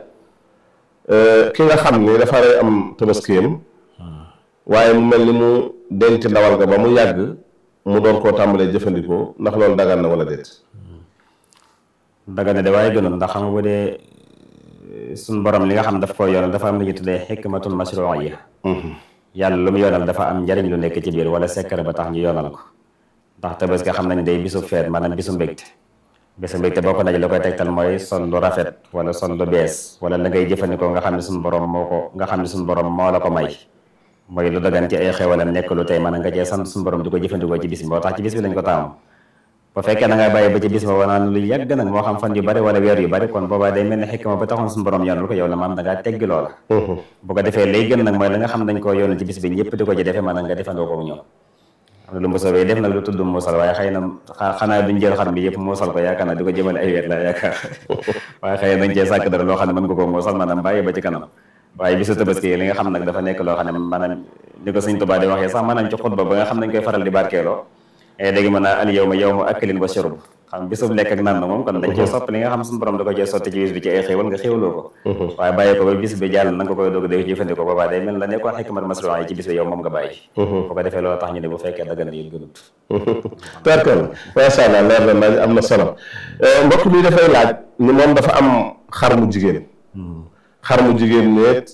ki nga xam ni dafa am tabaskiyam waaye mu mel ni mu denc ndawal ga ba mu yàgg mu doon koo tàmbalee jëfandikoo ndax loolu dagan na wala déet dagan na de waaye gënul ndax xam nga bu dee suñ borom li nga xam daf ko yoonal dafa am lu ñu tuddee xikmatul mashru'iyya yàlla lu mu yoonal dafa am njariñ lu nekk ci biir wala sekkare ba tax ñu yoonal ko ndax tabaski xam nañ day bisu feet maanaam bisu mbégte bisu mbégte boo ko naj la koy tegtal mooy sol lu rafet wala sol lu bees wala la ngay jëfandikoo nga xam ne suñu borom moo ko nga xam ne suñu borom moo la ko may mooy lu dagan ci ay xewalam nekk lu tey maanaam nga cee sant suñu borom di ko jëfandikoo ci bis bi moo tax ci bis bi lañ ko taamu bu fekkee da nga bàyyi ba ci bis ba wanaan lu yàgg nag moo xam fan yu bari wala weer yu bari kon boobaa day mel ni xikma ba taxoon suñu borom yoonal ko yow la maam da ngaa teggi loola bu ko defee lay gën nag mooy la nga xam dañ koo yoonal ci bis bi ñëpp di ko ci defee maanaam nga defandoo ko ñoom am na lu mbosoo bi def nag lu tudd muusal waaye xëy na xanaa duñ jël xar mi yëpp muusal ko yaakaar naa di ko jëmale ay weer la yaakaar waaye xëy na dañ cee sàkk dara loo xam ne mën nga ko muusal maanaam bàyyi ba ci kanam waaye bisu tabaski li nga xam nag dafa nekk loo xam ne maanaam ni ko sëñ Tuubaa di waxee sax maanaam ci xutba ba nga xam nañ koy faral di barkeeloo léegi mën naa al yow ma yow ma akkalin wa shurb xam bisub lekk ak naan moom kon dañ cee sopp li nga xam suñu borom da ko cee sotti ci bis bi ci ay xéewal nga xéewloo ko waaye bàyyi ko ba bis bi jàll na nga koy doog dee jëfandikoo boobaa day mel la nekkoon xikmat masruwa yi ci bis bi yow moom nga bàyyi bu ko defee loolu tax ñu ne bu fekkee daggan na yit gënut perkal macha allah leer na nañ am na solo mbokk mi dafay laaj ni moom dafa am xar mu jigéen xar mu jigéen neet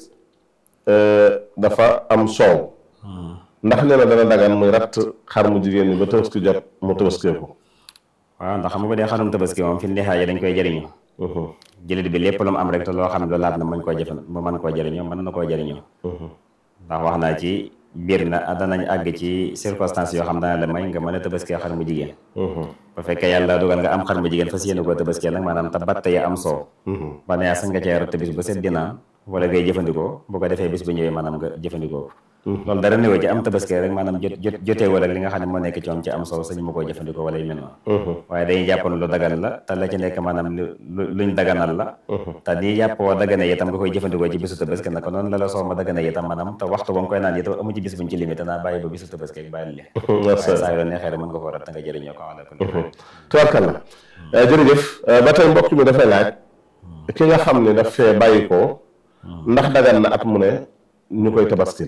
dafa am soow ndax nee na dana dagan muy ratt xar mu jigéen ñi ba tabaski jot mu tabaskeeku waaw ndax xam nga bu dee xarum tabaski moom fi nixaaye dañ koy jëriñu jëlit bi lépp lu mu am rek te loo xam ne lu laab na mën koo jëfan mu mën koo jëriñoo mën na koo jëriñoo ndax wax naa ci biir na danañ àgg ci circonstance yoo xam dana la may nga mën a tabaskee xar mu jigéen bu fekkee yàlla dugal nga am xar mu jigéen fas yéene koo tabaskee nag maanaam te batt ya am soow ba ne sax nga cee ratt bis ba set dina wala ngay jëfandikoo bu ko defee bis bu ñëwee maanaam nga jëfandikoo ko loolu dara néew ci am tabaski rek maanaam jot jot jotee wala li nga xam ne moo nekk ci moom ci am solo sañu ma koo jëfandikoo wala yu mel noonu waaye dañuy jàppoon lu dagan la te la ci nekk maanaam lu luñ daganal la te nii yàpp woo dagane itam nga koy jëfandikoo ci bisu tabaski naka noonu la la soo ma dagane itam maanaam te waxtu ba nga koy naan itam amu ci bis buñ ci limité naa bàyyi ba bisu tabaski ak bàyyi li waaye saa yoo neexee rek mën nga ko rat nga jëriñoo ko ala kulli tubarkalla jërëjëf ba tey mbokk mi dafay laaj ki nga xam ne daf fee bàyyi ko ndax dagan na at mu ne ñu koy tabaski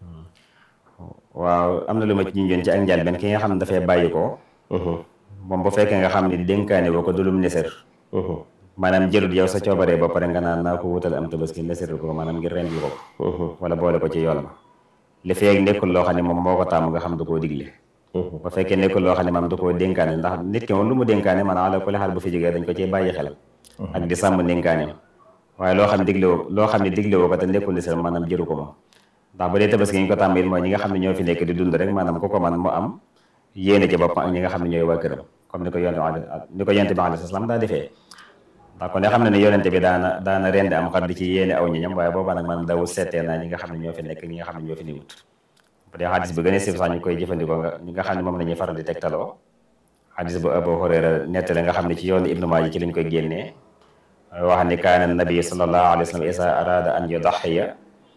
waaw am na lu ma ci junjoon ci ak njaal benn ki nga xam ne dafay bàyyi ko moom bu fekkee nga xam ne dénkaane boo ko dulum neser maanaam jëlul yow sa coobaree ba pare nga naan naa ko wutal am tabaski neseril ko maanaam ngir rendi ko wala boole ko ci yoon ba li feeg nekkul loo xam ne moom moo ko taamu nga xam du koo digle bu fekkee nekkul loo xam ne maam du koo dénkaane ndax nit ki moom lu mu dénkaane maanaam ala kulli xaal bu fi jógee dañ ko ciy bàyyi xel ak di sàmm dénkaane waaye loo xam ne digle woo loo xam ne digle woo ko te nekkul neser maanaam jëru ko moom ndax bu dee tabaski ñu ko tàmm it mooy ñi nga xam ne ñoo fi nekk di dund rek maanaam ku ko man mu am yéene ci boppam ak ñi nga xam ne ñooy waa këram comme ni ko yonte ni ko yonte bi alayhi salaam daa defee ndax kon ne xam ne ne yonente bi daana daana rendi am xar di ci yéene aw ñoñam waaye boobaa nag maanaam dawul seetee naa ñi nga xam ne ñoo fi nekk ñi nga xam ne ñoo fi niwut bu dee xadis bi gën a siiw sax ñu koy jëfandikoo nga ñi nga xam ne moom la ñuy faral di tegtaloo xadis bu Abu Hurayra nettale nga xam ne ci yoonu Ibnu Maaja ci lañ koy génnee wax ni kaana nabi sallallahu alayhi wa sallam isa arada an yudaxiya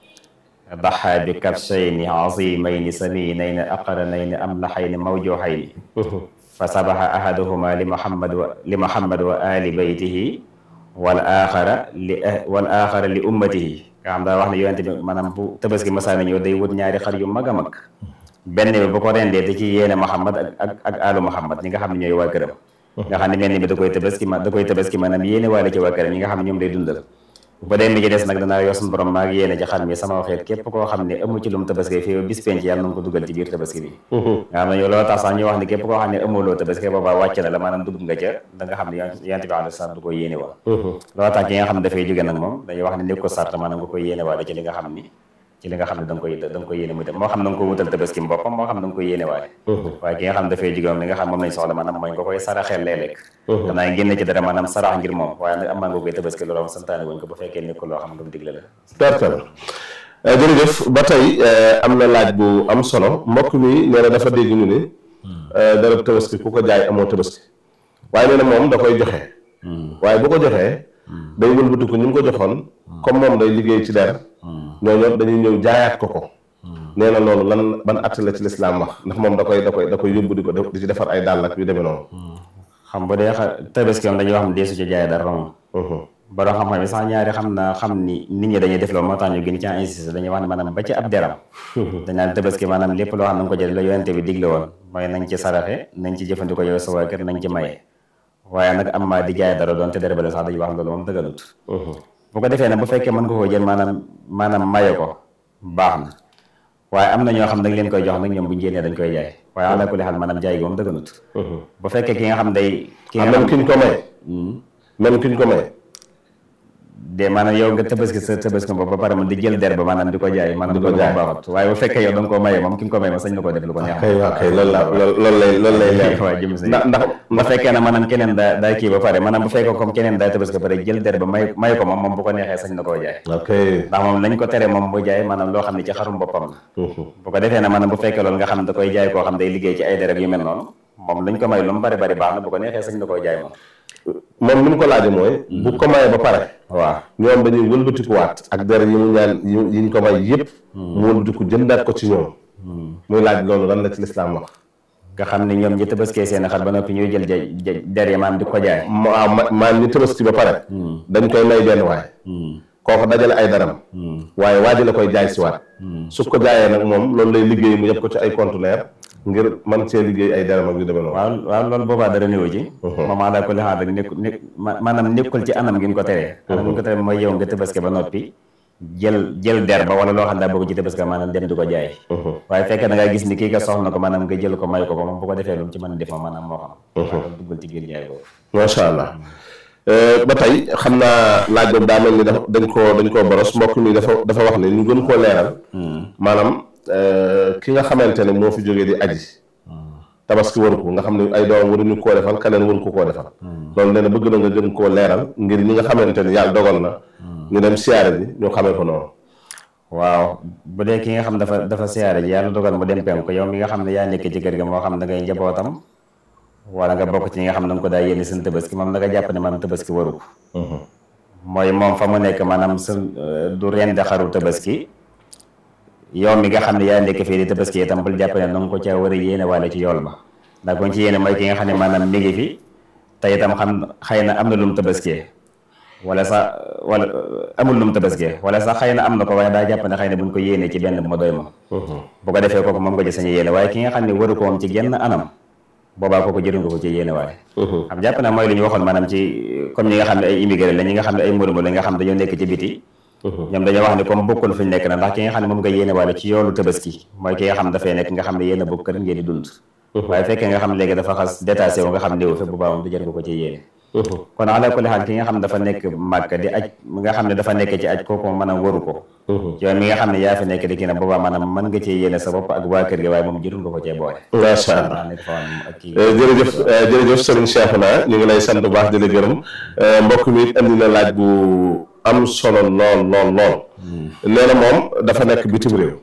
daxa bi kabshayni azimayni saminayni aqranayni amlaxayni mawjuxayni fa sabaxa ahaduhuma li muhammad wa li muhammad wa ali baytihi wal axara li wal axara li ummatihi nga xam daa wax ne yonente bi maanaam bu tabaski masaana ñëw day wut ñaari xar yu mag a mag benn bi bu ko rendee da ci yéene muhammad ak ak ak alu muhammad ñi nga xam ne ñooy waa këram nga xam ne mel ni bi da koy tabaski ma da koy tabaski maanaam yéene waale ci waa këram ñi nga xam ne ñoom day dundal bu dee mi ci des nag danaa yoo suñu borom maa ngi yéene ci xar mi sama waxeet képp koo xam ne amu ci lu mu tabaski fii bis penc yàlla na nga ko dugal ci biir tabaski bi nga xam ne yow loolu tax sax ñu wax ne képp koo xam ne amuloo tabaski boobaa wàcc na la maanaam dugg nga ca da nga xam ne yonent bi alayhi salaam du ko yéene waa loolu tax ki nga xam ne dafay jóge nag moom dañuy wax ne nekk ko sart maanaam nga koy yéene waale ci li nga xam ni ci li nga xam ne da nga koy da nga koy yéene muy dem moo xam da nga ko wutal tabaski boppam moo xam da nga koy yéene waale waaye ki nga xam dafay jóge moom li nga xam moom lañ soxla maanaam mooy nga koy saraxeel léeg-léeg danaa génn ci dara maanaam sarax ngir moom waaye nag amaa nga koy tabaski loolu santaane wuñ ko bu fekkee nekkul loo xam ne lu mu digle la tartal jërëjëf ba tey am na laaj bu am solo mbokk mi nee na dafa dégg ñu ni dara tabaski ku ko jaay amoo tabaski waaye nee na moom da koy joxe waaye bu ko joxee day wëlbati ko ñu mu ko joxoon comme moom day liggéey ci der ñooñu dañuy ñëw jaayaat ko ko nee na loolu lan ban att la ci lislaam wax ndax moom da koy da koy da koy yóbbu di ko di ci defar ay dàll ak yu demee noonu xam bu dee tabaski moom dañuy wax ne deesu ci jaay dara moom borom xam-xam yi sax ñaari xam naa xam ni nit ñi dañuy def loolu moo tax ñu gën ci insisté dañuy wax ne maanaam ba ci ab deram dañ naan tabaski maanaam lépp loo xam na nga ko jël la yonente bi digle woon mooy nañ ci saraxe nañ ci jëfandikoo yow sa waa kër nañ ci maye waaye nag am maa di jaay dara doon te dara bale sax dañuy wax loolu moom dëgganut bu ko defee nag bu fekkee mën nga koo jël maanaam maanaam maye ko baax na waaye am na ñoo xam dañ leen koy jox nag ñoom bu ñu génnee dañ koy jaay waaye ala kulli xaal maanaam jaay gi moom dëgganut bu fekkee ki nga xam day ki nga même ki ñu ko may même ki ñu ko may de maanaam yow nga tabaski sa tabaski bopp ba pare man di jël der ba maanaam di ko jaay maanaam loolu moom baaxut waaye bu fekkee yow da nga koo maye moom ki nga ko maye moom sañ na koo def lu ko neex kay waaw kay loolu la loolu lay loolu lay leer waaw jëm si ndax ndax bu fekkee ne maanaam keneen daa daa kii ba pare maanaam bu fekkee comme keneen daa tabaski ba pare jël der ba may may ko moom moom bu ko neexee sañ na koo jaay ok ndax moom lañ ko tere moom bu jaay maanaam loo xam ne ci xarum boppam la bu ko defee ne maanaam bu fekkee loolu nga xam ne da koy jaay koo xam day liggéey ci ay der ak yu mel noonu moom lañ ko may lu mu bari bari baax na bu ko neexee sañ na koo jaay moom moom ni mu ko laajee mooy bu ko mayee ba pare waaw ñoom dañuy wëlbatikuwaat ak der yi mu ñaan yi ñu ko may yëpp mu wëlbatiku jëndaat ko ci ñoom muy laaj loolu lan la ci lislaam wax nga xam ne ñoom ñi tabaskee seen xar ba noppi ñuy jël ja der yi maanaam di ko jaay ma maan ñi tabaski ba pare dañ koy may benn waaye kooku dajale ay daram waaye waa ji la koy jaay si waat su ko jaayee nag moom loolu lay liggéey mu yëpp ko ci ay conteneur ngir man see liggéey ay daram ak yu demee noonu waaw waaw loolu boobaa dara néew ci moom daa ko li xaar rek nekk nekk maanaam nekkul ci anam gi ñu ko teree anam gi ñu ko teree mooy yow nga tabaski ba noppi jël jël der ba wala loo xam ne daa bëgg ci tabaski maanaam dem di ko jaay waaye fekkee da ngaa gis ni kii ka soxla ko maanaam nga jël ko may ko ko moom bu ko defee lu mu ci mën a def moom maanaam moo xam waaw duggal ci biir jaay boobu macha allah ba tey xam naa laaj boobu daa mel ni dafa dañ koo dañ koo boros mbokk mi dafa dafa wax ne ñu gën koo leeral maanaam ki nga xamante ne moo fi jógee di aji tabaski waru ko nga xam ne ay doom waruñu koo defal keneen waru ko koo defal loolu nee na bëgg na nga gën koo leeral ngir ñi nga xamante ne yàlla dogal na ñu dem siyaare bi ñu xamee ko noonu waaw bu dee ki nga xam dafa dafa siyaare ji yàlla dogal mu dem penku yow mi nga xam ne yaa nekk ci kër ga moo xam da ngay njabootam wala nga bokk ci ñi nga xam ne da nga ko daa yéene seen tabaski moom da nga jàpp ne maanaam tabaski waru ko mooy moom fa mu nekk maanaam sa du rendi xaru tabaski yow mi nga xam ne yaa nekk fii di tabaski itam bul jàpp ne da nga ko caa war a yéene wala ci yool ba ndax ko ci yéene mooy ki nga xam ne maanaam mi ngi fi te itam xam xëy na am na lu mu tabaskee wala sax wala amul lu mu tabaskee wala sax xëy na am na ko waaye daa jàpp ne xëy na buñ ko yéenee ci benn ma doy ma bu ko defee kooku moom nga ci sañu yéene waaye ki nga xam ne waru ko moom ci genn anam boobaa kooku jëru nga ko ci yéene waaye xam jàpp na mooy li ñu waxoon maanaam ci comme ñi nga xam ne ay immigré la ñi nga xam ne ay murmur la nga xam dañoo nekk ci biti ñoom dañoo wax ne comme bokkul fi ñu nekk na ndax ki nga xam ne moom nga yéene waale ci yoolu tabaski mooy ki nga xam dafay nekk nga xam ne yéen a bokk kër ngeen di dund waaye fekkee nga xam léegi dafa xas détaché wu nga xam néew fi bu baax moom du jar nga ko ci yéene kon ala kulli xaal ki nga xam ne dafa nekk màkk di aj nga xam ne dafa nekk ci aj kooku maanaam waru ko yow mi nga xam ne yaa fi nekk di kii nag boobaa maanaam mën nga cee yéene sa bopp ak waa kër gi waaye moom jërul nga ko cee boole macha allah jërëjëf jërëjëf sëriñ Cheikhouna ñu ngi lay sant bu baax di la gërëm mbokk mi andi na laaj bu am solo lool lool lool nee na moom dafa nekk bitim réew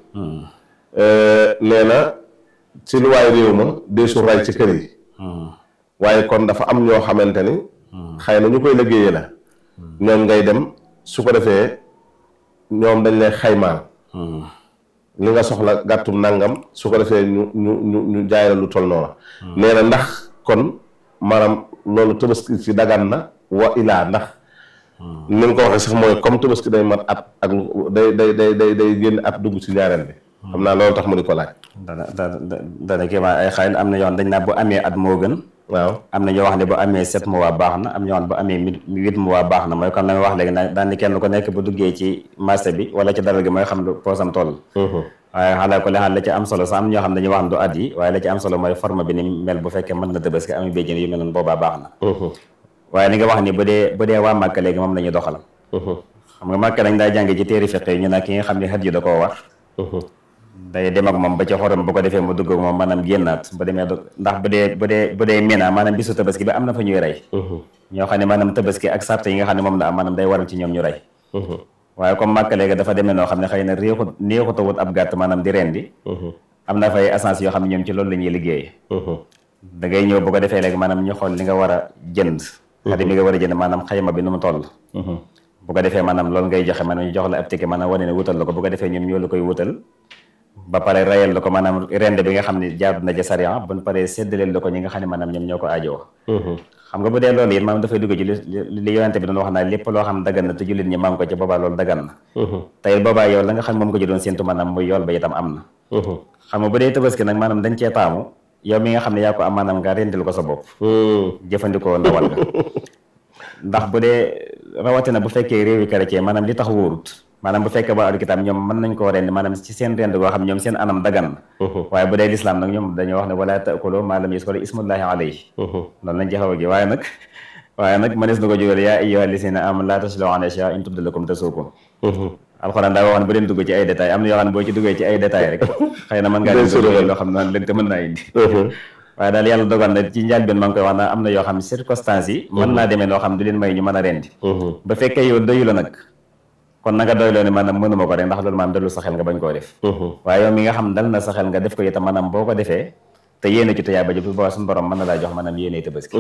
nee na ci lu waay réew ma deesu ray ci kër yi waaye kon dafa am ñoo xamante ni xëy na ñu koy liggéeyee la ñoom ngay dem su ko defee ñoom dañ lay xaymaal li nga soxla gàttum nangam su ko defee ñu ñu ñu ñu jaay la lu toll noonu nee na ndax kon maanaam loolu tabaski ci dagan na wa ilaa ndax ni nga ko waxee sax mooy comme tabaski day mat at ak lu day day day day day génn at dugg ci ñaareel bi xam naa loolu tax mu di ko laaj dana dana dana kii ma ay xëy na am na yoo xam dañ naa bu amee at moo gën waaw am na ñoo wax ne bu amee sept mois baax na am ñoo xam ne bu amee huit mois baax na mooy comme la nga wax léegi daan ni kenn ku nekk bu duggee ci marché bi wala ci daral gi mooy xam lu poosam toll waaye xalaa ko li xaal la ci am solo sax am ñoo xam ne dañuy wax ne du at yi waaye la ci am solo mooy forme bi ni mel bu fekkee mën na tabaski am béjjén yu mel noonu boobaa baax na waaye li nga wax ni bu dee bu dee waa Màkka léegi moom la ñuy doxal xam nga Màkka dañ daa jàng ci téeri fiq yi ñu nag ki nga xam ne xat yi da koo war day dem ak moom ba ci xorom bu ko defee mu dugg ak moom maanaam génnaat bu demee ndax bu dee bu dee bu dee mina maanaam bisu tabaski bi am na fa ñuy rey ñoo xam ne maanaam tabaski ak sart yi nga xam ne moom la am maanaam day waral ci ñoom ñu rey waaye comme Màkka léegi dafa demee noo xam ne xëy na réexut néexutawut ab gàtt maanaam di rendi am na fay essence yoo xam ne ñoom ci loolu la ñuy liggéey da ngay ñëw bu ko defee léegi maanaam ñu xool li nga war a jënd xarit bi nga war a jënd maanaam xayma bi nu mu toll bu ko defee maanaam loolu ngay joxe maanaam ñu jox la ab ticket maanaam wane ne wutal la ko bu ko defee ñoom ñoo la koy wutal ba pare rayal la ko maanaam rende bi nga xam ne jaadu na ci sariya bu ñu paree séddaleel la ko ñi nga xam ne maanaam ñoom ñoo ko aajoo xam nga bu dee loolu it maanaam dafay dugg ci li li yonente bi doon wax naa lépp loo xam dagan na te jullit ñi maam ko ci boobaa loolu dagan na tey boobaa yow la nga xam ne moom ko ci doon séntu maanaam muy yool ba itam am na xam nga bu dee tabaski nag maanaam dañ cee taamu yow mi nga xam ne yaa ko am maanaam nga rendil ko sa bopp jëfandikoo ndawal nga ndax bu dee rawatina bu fekkee réewi chrétien maanaam li tax wóorut maanaam bu fekkee ba alkitaab ñoom mën nañ koo rend maanaam ci seen rend goo xam ñoom seen anam dagan na waaye bu dee lislaam nag ñoom dañoo wax ne wala taakulu maa lam yuskar ismullahi alayhi loolu lañ ci xaw a gi waaye nag waaye nag mënees na ko jógal yaa ayyuha llazina amanu laa taslu an ashyaa in tubda lakum tasuukum alxuraan daa waxoon bu leen dugg ci ay détails am na yoo xam ne boo ci duggee ci ay détails rek xëy na mën ngaa dugg loo xam ne lënt mën naa indi waaye daal yàlla dogal na ci njaal benn maa ngi koy wax naa am na yoo xam ne circonstances yi mën naa demee noo xam du leen may ñu mën a rendi ba fekkee yow doyu la nag kon na nga doyloo ne maanaam mënuma ko rek ndax loolu maanaam dalul sa xel nga bañ koo def waaye yow mi nga xam dal na sa xel nga def ko itam maanaam boo ko defee te yéene ci tuyaa ba jëp boo suñu borom mën na laa jox maanaam yéene tabaski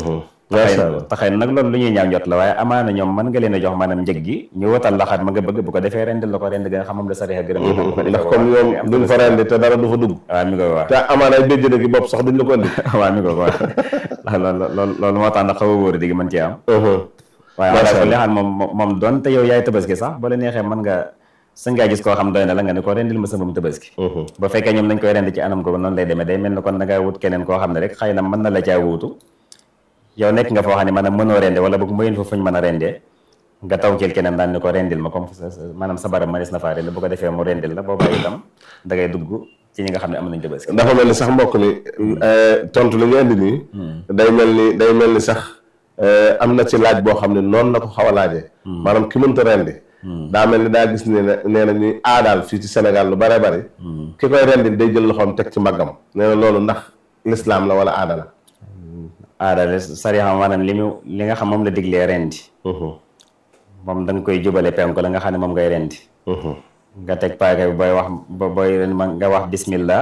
taxay nag loolu lu ñuy ñaaw njot la waaye amaana ñoom mën nga leen a jox maanaam njëg gi ñu watal la xar ma nga bëgg bu ko defee rendil la ko rend ga nga xam moom la sariya gërëm ndax comme ñoom duñ fa rendi te dara du fa dugg waaw mi ko wax te amaana ay béjjën gi bopp sax duñ la ko indi waaw mi ko wax loolu loolu moo tax nag xaw a wóor digi mën ci am waaye wala ko li xam moom moom doon te yow yaay tabaski sax ba la neexee mën nga sañ ngaa gis koo xam doy na la nga ne ko rendil ma sa moom tabaski ba fekkee ñoom dañ koy rend ci anam googu noonu lay demee day mel ni kon da ngaa wut keneen koo xam ne rek xëy na mën na la caa wuutu yow nekk nga foo xam ne maanaam mënoo rende wala boog mayen fa fuñ mën a rendee nga taw ci keneen daan ni ko rendil ma comme maanaam sa barab mënees na faa rend bu ko defee mu rendil la booba itam da ngay dugg ci ñi nga xam ne am nañ tabaski dafa mel ni sax mbokk mi tontu li nga indi nii day mel ni day mel ni sax am na ci laaj boo xam ne noonu la ko xaw a laajee maanaam ki mënta rendi daa mel ni daa gis ne nee na ñuy aadaal fii ci Sénégal lu bare bari ki koy rendi day jël loxoom teg ci mbaggam nee na loolu ndax lislaam la wala aada la aada la sariya maanaam li mu li nga xam moom la diglee rendi moom da nga koy jubale penku la nga xam ne moom ngay rendi nga teg paaka bi booy wax booy nga wax bismillah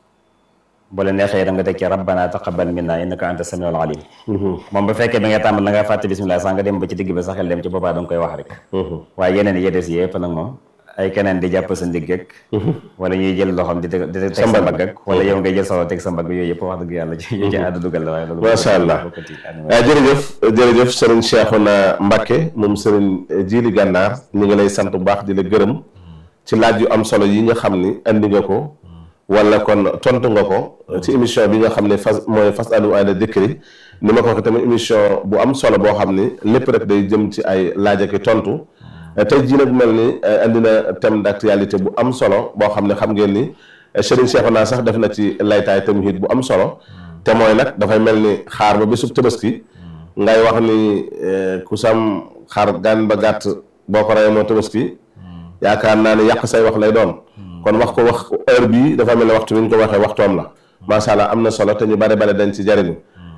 bu la neexee da nga teg ci rabbana taqabbal minna innaka anta samiul alim moom bu fekkee bi nga tàmbal la nga fàtte bismillah sax nga dem ba ci digg ba sa xel dem ci boobaa da nga koy wax rek waaye yeneen yi des yëpp nag moom ay keneen di jàpp sa ndigg ak wala ñuy jël loxoom di di teg sa mbagg ak wala yow ngay jël sa loxo teg sa mbagg yooyu yëpp wax dëgg yàlla ci ci àddu dugal la waaye loolu macha allah waaw jërëjëf jërëjëf sëriñ Cheikhouna Mbacké moom sëriñ Jili Gànnaar ñu ngi lay sant bu baax di la gërëm ci laaj yu am solo yi nga xam ni andi nga ko wala kon tontu nga ko ci émission bi nga xam ne fas mooy fas alu ahla dikri ni ma ko waxee tamit émission bu am solo boo xam ni lépp rek day jëm ci ay laaj ak tontu tey jii nag mel ni andi na thème d'actualité bu am solo boo xam ne xam ngeen ni Serigne Cheikhouna sax def na ci laytaay tamit bu am solo te mooy nag dafay mel ni xaar ba bésub tabaski ngay wax ni ku sam xaar gan ba gàtt boo ko reyee moo tabaski yaakaar naa ne yàq say wax lay doon kon wax ko wax heure bii dafa mel ne waxtu bi ñu ko waxee waxtoom la macha allah am na solo te ñu bare bare dañ ci jariñu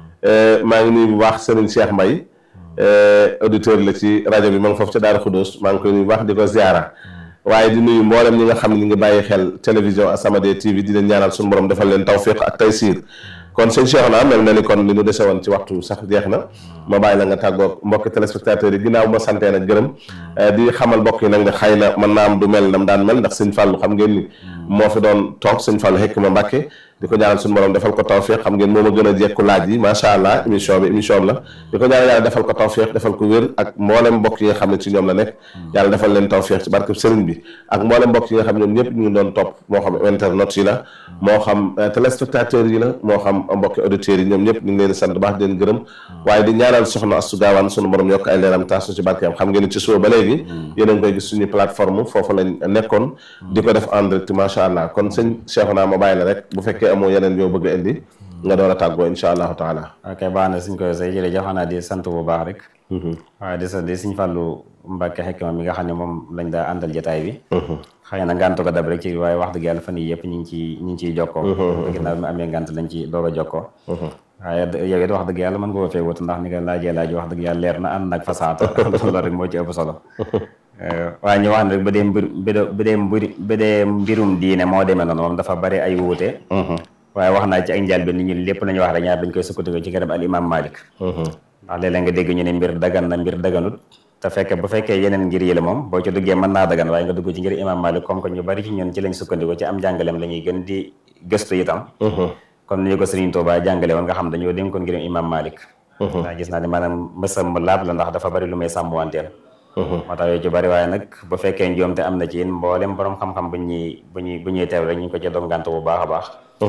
maa ngi nuyu bu baax Serigne Cheikh Mbaye auditeur la ci rajo bi ma ngi foofu ca Daara Khoudoss maa ngi koy nuyu baax di ko ziara waaye di nuyu mboolem ñi nga xam ne ñu ngi bàyyi xel télévision As-Samadiyya TV di leen ñaanal suñu borom defal leen tawfiq ak taysiir kon sëñ Cheikhouna mel na ni kon li ñu dese woon ci waxtu sax jeex na ma bàyyi la nga tàggoog mbokki téléspectateurs yi ginnaaw ma santee nag gërëm di xamal mbokk yi nag ne xëy na mën naa am du mel nam daan mel ndax sëñ Fallou xam ngeen ni moo fi doon toog sëñ Fallou xekk ma Mbàkke di ko ñaanal suñu borom defal ko tawfiq xam ngeen moom a gën a jekku laaj yi macha allah émission bi émission la di ko ñaanal yàlla defal ko tawfiq defal ko wér ak mboolem mbokk yi nga xam ne ci ñoom la nekk yàlla defal leen tawfiq ci barke sëriñ bi ak mboolem mbokk yi nga xam ne ñoom ñëpp ñu ngi doon topp moo xam internet yi la moo xam téléspectateurs yi la moo xam mbokki auditeurs yi ñoom ñëpp ñu ngi leen sant baax di leen gërëm waaye di ñaanal soxna Astu Gaawaan suñu borom yokk ay leeram taasu ci barkeem xam ngeen ni ci suba ba léegi yéen a ngi koy gis suñu plateforme foofu lañ nekkoon di ko def en direct macha allah kon sëñ Cheikhouna ma bàyyi la rek bu fekkee amoo yeneen yoo bëgg indi nga door a tàggoo insha allahu taala ok baax na suñ koy say jërëjëf xanaa di sant bu baax rek waaye di sant di suñ fàllu Mbàkke Xikma mi nga xam ne moom lañ daa àndal jotaay bi xëy na ngàntu ko dab rek ci waaye wax dëgg yàlla fan yii yëpp ñu ngi ci ñu ngi ciy jokkoo ginnaaw bi mu amee ngànt lañ ci door a jokkoo waaye yow it wax dëgg yàlla mën nga ko fee wut ndax ni nga laajee laaj wax dëgg yàlla leer na ànd nag fasaata loolu rek moo ci ëpp solo waaye ñu wax ne rek ba dee mbir ba dee mbir ba dee mbirum diine moo demee noonu moom dafa bari ay wuute waaye wax naa ci ak njaal bi nit ñi lépp la ñu wax rek ñaar dañ koy sukkandiku ci garab al imam malik ndax léeg-léeg nga dégg ñu ne mbir dagan na mbir daganut te fekke bu fekkee yeneen ngir yi la moom boo ci duggee mën naa dagan waaye nga dugg ci ngir imam malik comme que ñu bari ci ñun ci lañ sukkandiku ci am njàngaleem la ñuy gën di gëstu itam comme ni ñu ko Serigne Touba jàngale woon nga xam dañoo dénkoon ngir imam malik ndax gis naa ne maanaam mësam laab la ndax dafa bari lu may sàmmwanteel moo tax yooyu ci bari waaye nag bu fekkee njoom te am na ci yéen mboolem borom xam-xam bu ñuy bu ñuy bu ñuy teew rek ñu ngi ko ci dongante bu baax a baax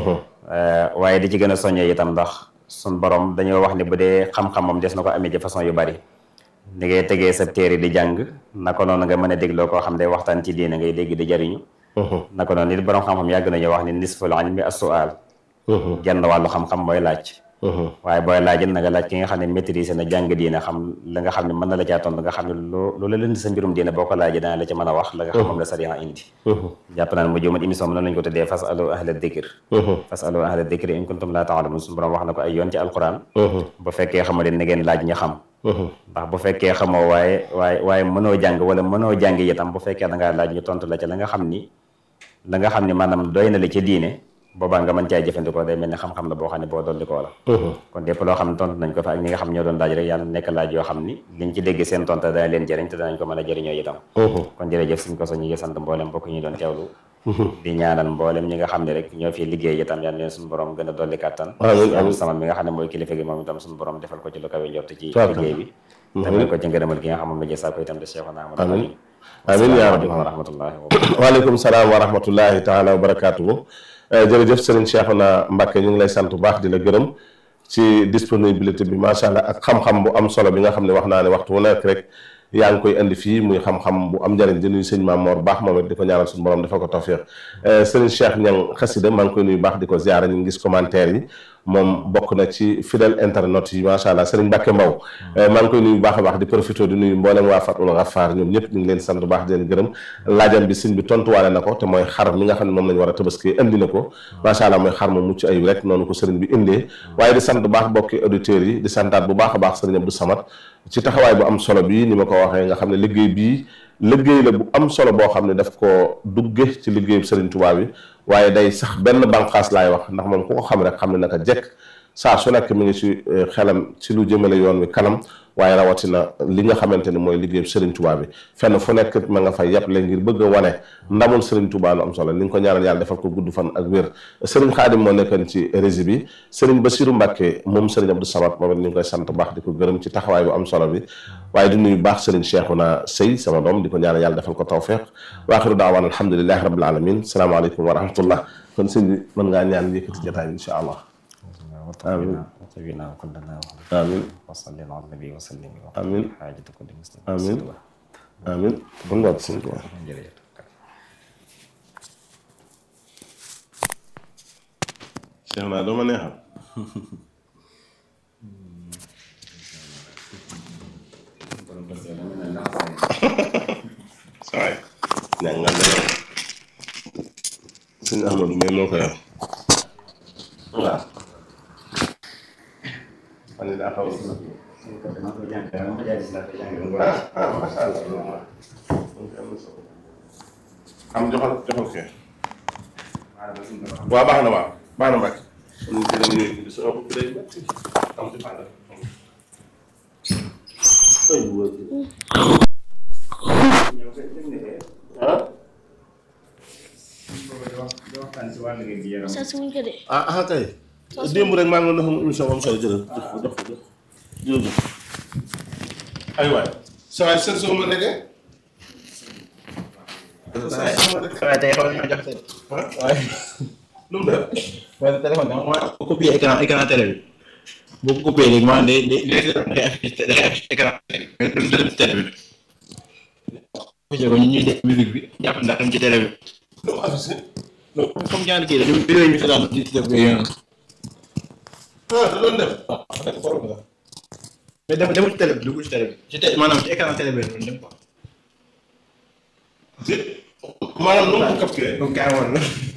waaye di ci gën a soññee itam ndax sun borom dañoo wax ne bu dee xam-xam moom des na ko amee ci façon yu bari ni ngay tegee sa téere di jàng naka noonu nga mën a dégloo koo xam day waxtaan ci diine ngay dégg di jariñu naka noonu nit borom xam-xam yàgg nañu wax ni nisful ilmi as-su'al genn wàllu xam-xam mooy laaj waaye booy laajit na nga laaj ki nga xam ne maîtrise na jàng diine xam la nga xam ne mën na la caa tontu nga xam ne loo loola lënd sa mbirum diine boo ko laajee dana la ca mën a wax la nga xam moom la sariya indi jàpp naa ne mu jëmat émission bi noonu lañu ko tuddee fas alu ahla dikr fas alu ahla dikr in kuntum laa ta'lamun suñu borom wax na ko ay yoon ci alquran bu fekkee xamoo leen na ngeen laaj ña xam ndax bu fekkee xamoo waaye waaye waaye mënoo jàng wala mënoo jàng itam bu fekkee da ngaa laaj ñu tontu la ca la nga xam ni la nga xam ni maanaam doy na la ca diine boobaa nga mën caa jëfandikoo day mel ni xam-xam la boo xam ne boo dolli koo la kon lépp loo xam ne tontu nañ ko fa ak ñi nga xam ñoo doon laaj rek yàlla nekk laaj yoo xam ni liñ ci dégg seen tontu dana leen jëriñ te danañ ko mën a jëriñoo itam kon jërëjëf suñ ko so ñu ngi sant mboolem mbokk ñu doon teewlu di ñaanal mboolem ñi nga xam ne rek ñoo fi liggéey itam yàlla leen suñu borom gën a dolli kàttan sama mi nga xam ne mooy kilifa gi moom itam suñu borom defal ko ci lu kawe njort ci liggéey bi tamit ko ci ngërëmal gi nga xam moom la jësaa ko itam de Cheikhouna Ahmadou amiin amiin yaa rabbi wa rahmatullahi waaleykum salaam wa rahmatullahi taala wa barakaatuhu jërëjëf Serigne Cheikhouna Mbacké ñu ngi lay sant bu baax di la gërëm ci disponibilité bi macha allah ak xam-xam bu am solo bi nga xam ne wax naa ne waxtu wu nekk rek yaa ngi koy indi fii muy xam-xam bu am njëriñ di nuyu sëñ Maam Mor baax moom it di ko ñaanal suñu borom dafa ko tawfiq Serigne Cheikh Niang xasida maa ngi koy nuyu baax di ko ziara ñu ngi gis commentaire yi moom bokk na ci fidèle internet yi macha allah Serigne Mbacké Mbaw maa ngi koy nuyu baax a baax di profité di nuyu mboolem waa Fatul Ghaffar ñoom ñëpp ñu ngi leen sant bu baax di leen gërëm laajam bi sëñ bi tontuwaale na ko te mooy xar mi nga xam ne moom lañ war a tabaski indi na ko macha allah mooy xar mu mucc ayib rek noonu ko sëriñ bi indee waaye di sant bu baax bokki auditeurs yi di santaat bu baax a baax sëriñ Abdou Samad ci taxawaay bu am solo bii ni ma ko waxee nga xam ne liggéey bii liggéey la bu am solo boo xam ne daf ko dugge ci liggéeyu Serigne Touba bi waaye day sax benn bànqaas laay wax ndax moom ku ko xam rek xam ne naka jekk saa su nekk mi ngi ci xelam ci lu jëmale yoon wi kanam waaye rawatina li nga xamante ni mooy liggéeyu Serigne Touba bi fenn fu nekk ma nga fay yàppale ngir bëgg a wane ndamul Serigne Touba lu am solo li nga ko ñaanal yàlla defal ko gudd fan ak wér Serigne Khadim moo nekkoon ci régie bi Serigne Bassirou Mbacke moom Serigne Abdou Samad moom it ñu ngi koy sant baax di ko gërëm ci taxawaay bu am solo bi waaye di nuyu baax Serigne Cheikhouna Sey sama doom di ko ñaanal yàlla defal ko tawfeex wa axiru daawaan alhamdulilahi rabbil alamin salaamaaleykum wa rahmatullah kon sëñ bi mën ngaa ñaan yëkkati jotaay bi incha allah آمين. وطبينا وكلنا آمين وصلي على النبي وسلم آمين. حاجة كل مسلم آمين. amiin kon nga sëñ Tuubaa jërëjëf Cheikh naa doo ma neexal saay ñaa nga dara sëñ Ahmadou mais moo ko yor waaw man ni daa xaw am joxal joxal kee waaw baax na waaw baax na Mbacke. kon ñu jëlee ñu ngi sama bopp day métti am ci fànn. ay bu wër. ah. sa suñ ko de ah ah kay. démb rek maa ngi doon defal émission am solo jëlal jox ko jox ko jox jërëjëf. aywaay. saa waay seen soo ma nekkee. saa waay soo ma nekkee. waaye tey xaw nañoo jaxase de. waaye lu mu def. waaye téléphone bi ma ko copier écran écran télé bi boo ko copier léegi maanaam day day day affiché day affiché écran télé bi mais du dem ci télé bi. affiché ko ñu ñuy def musique bi jàpp ndax dem ci télé bi. lu mu affiché. comme ñaari kii la ñu vidéo yi ñu seetaan ci ci def ko yéen. ah da doon def. mais dem demul ci télé bi dugul ci télé bi. ci télé maanaam ci écran télé bi la doon dem quoi. maanaam nu mu ko capturé. donc kaay woon la.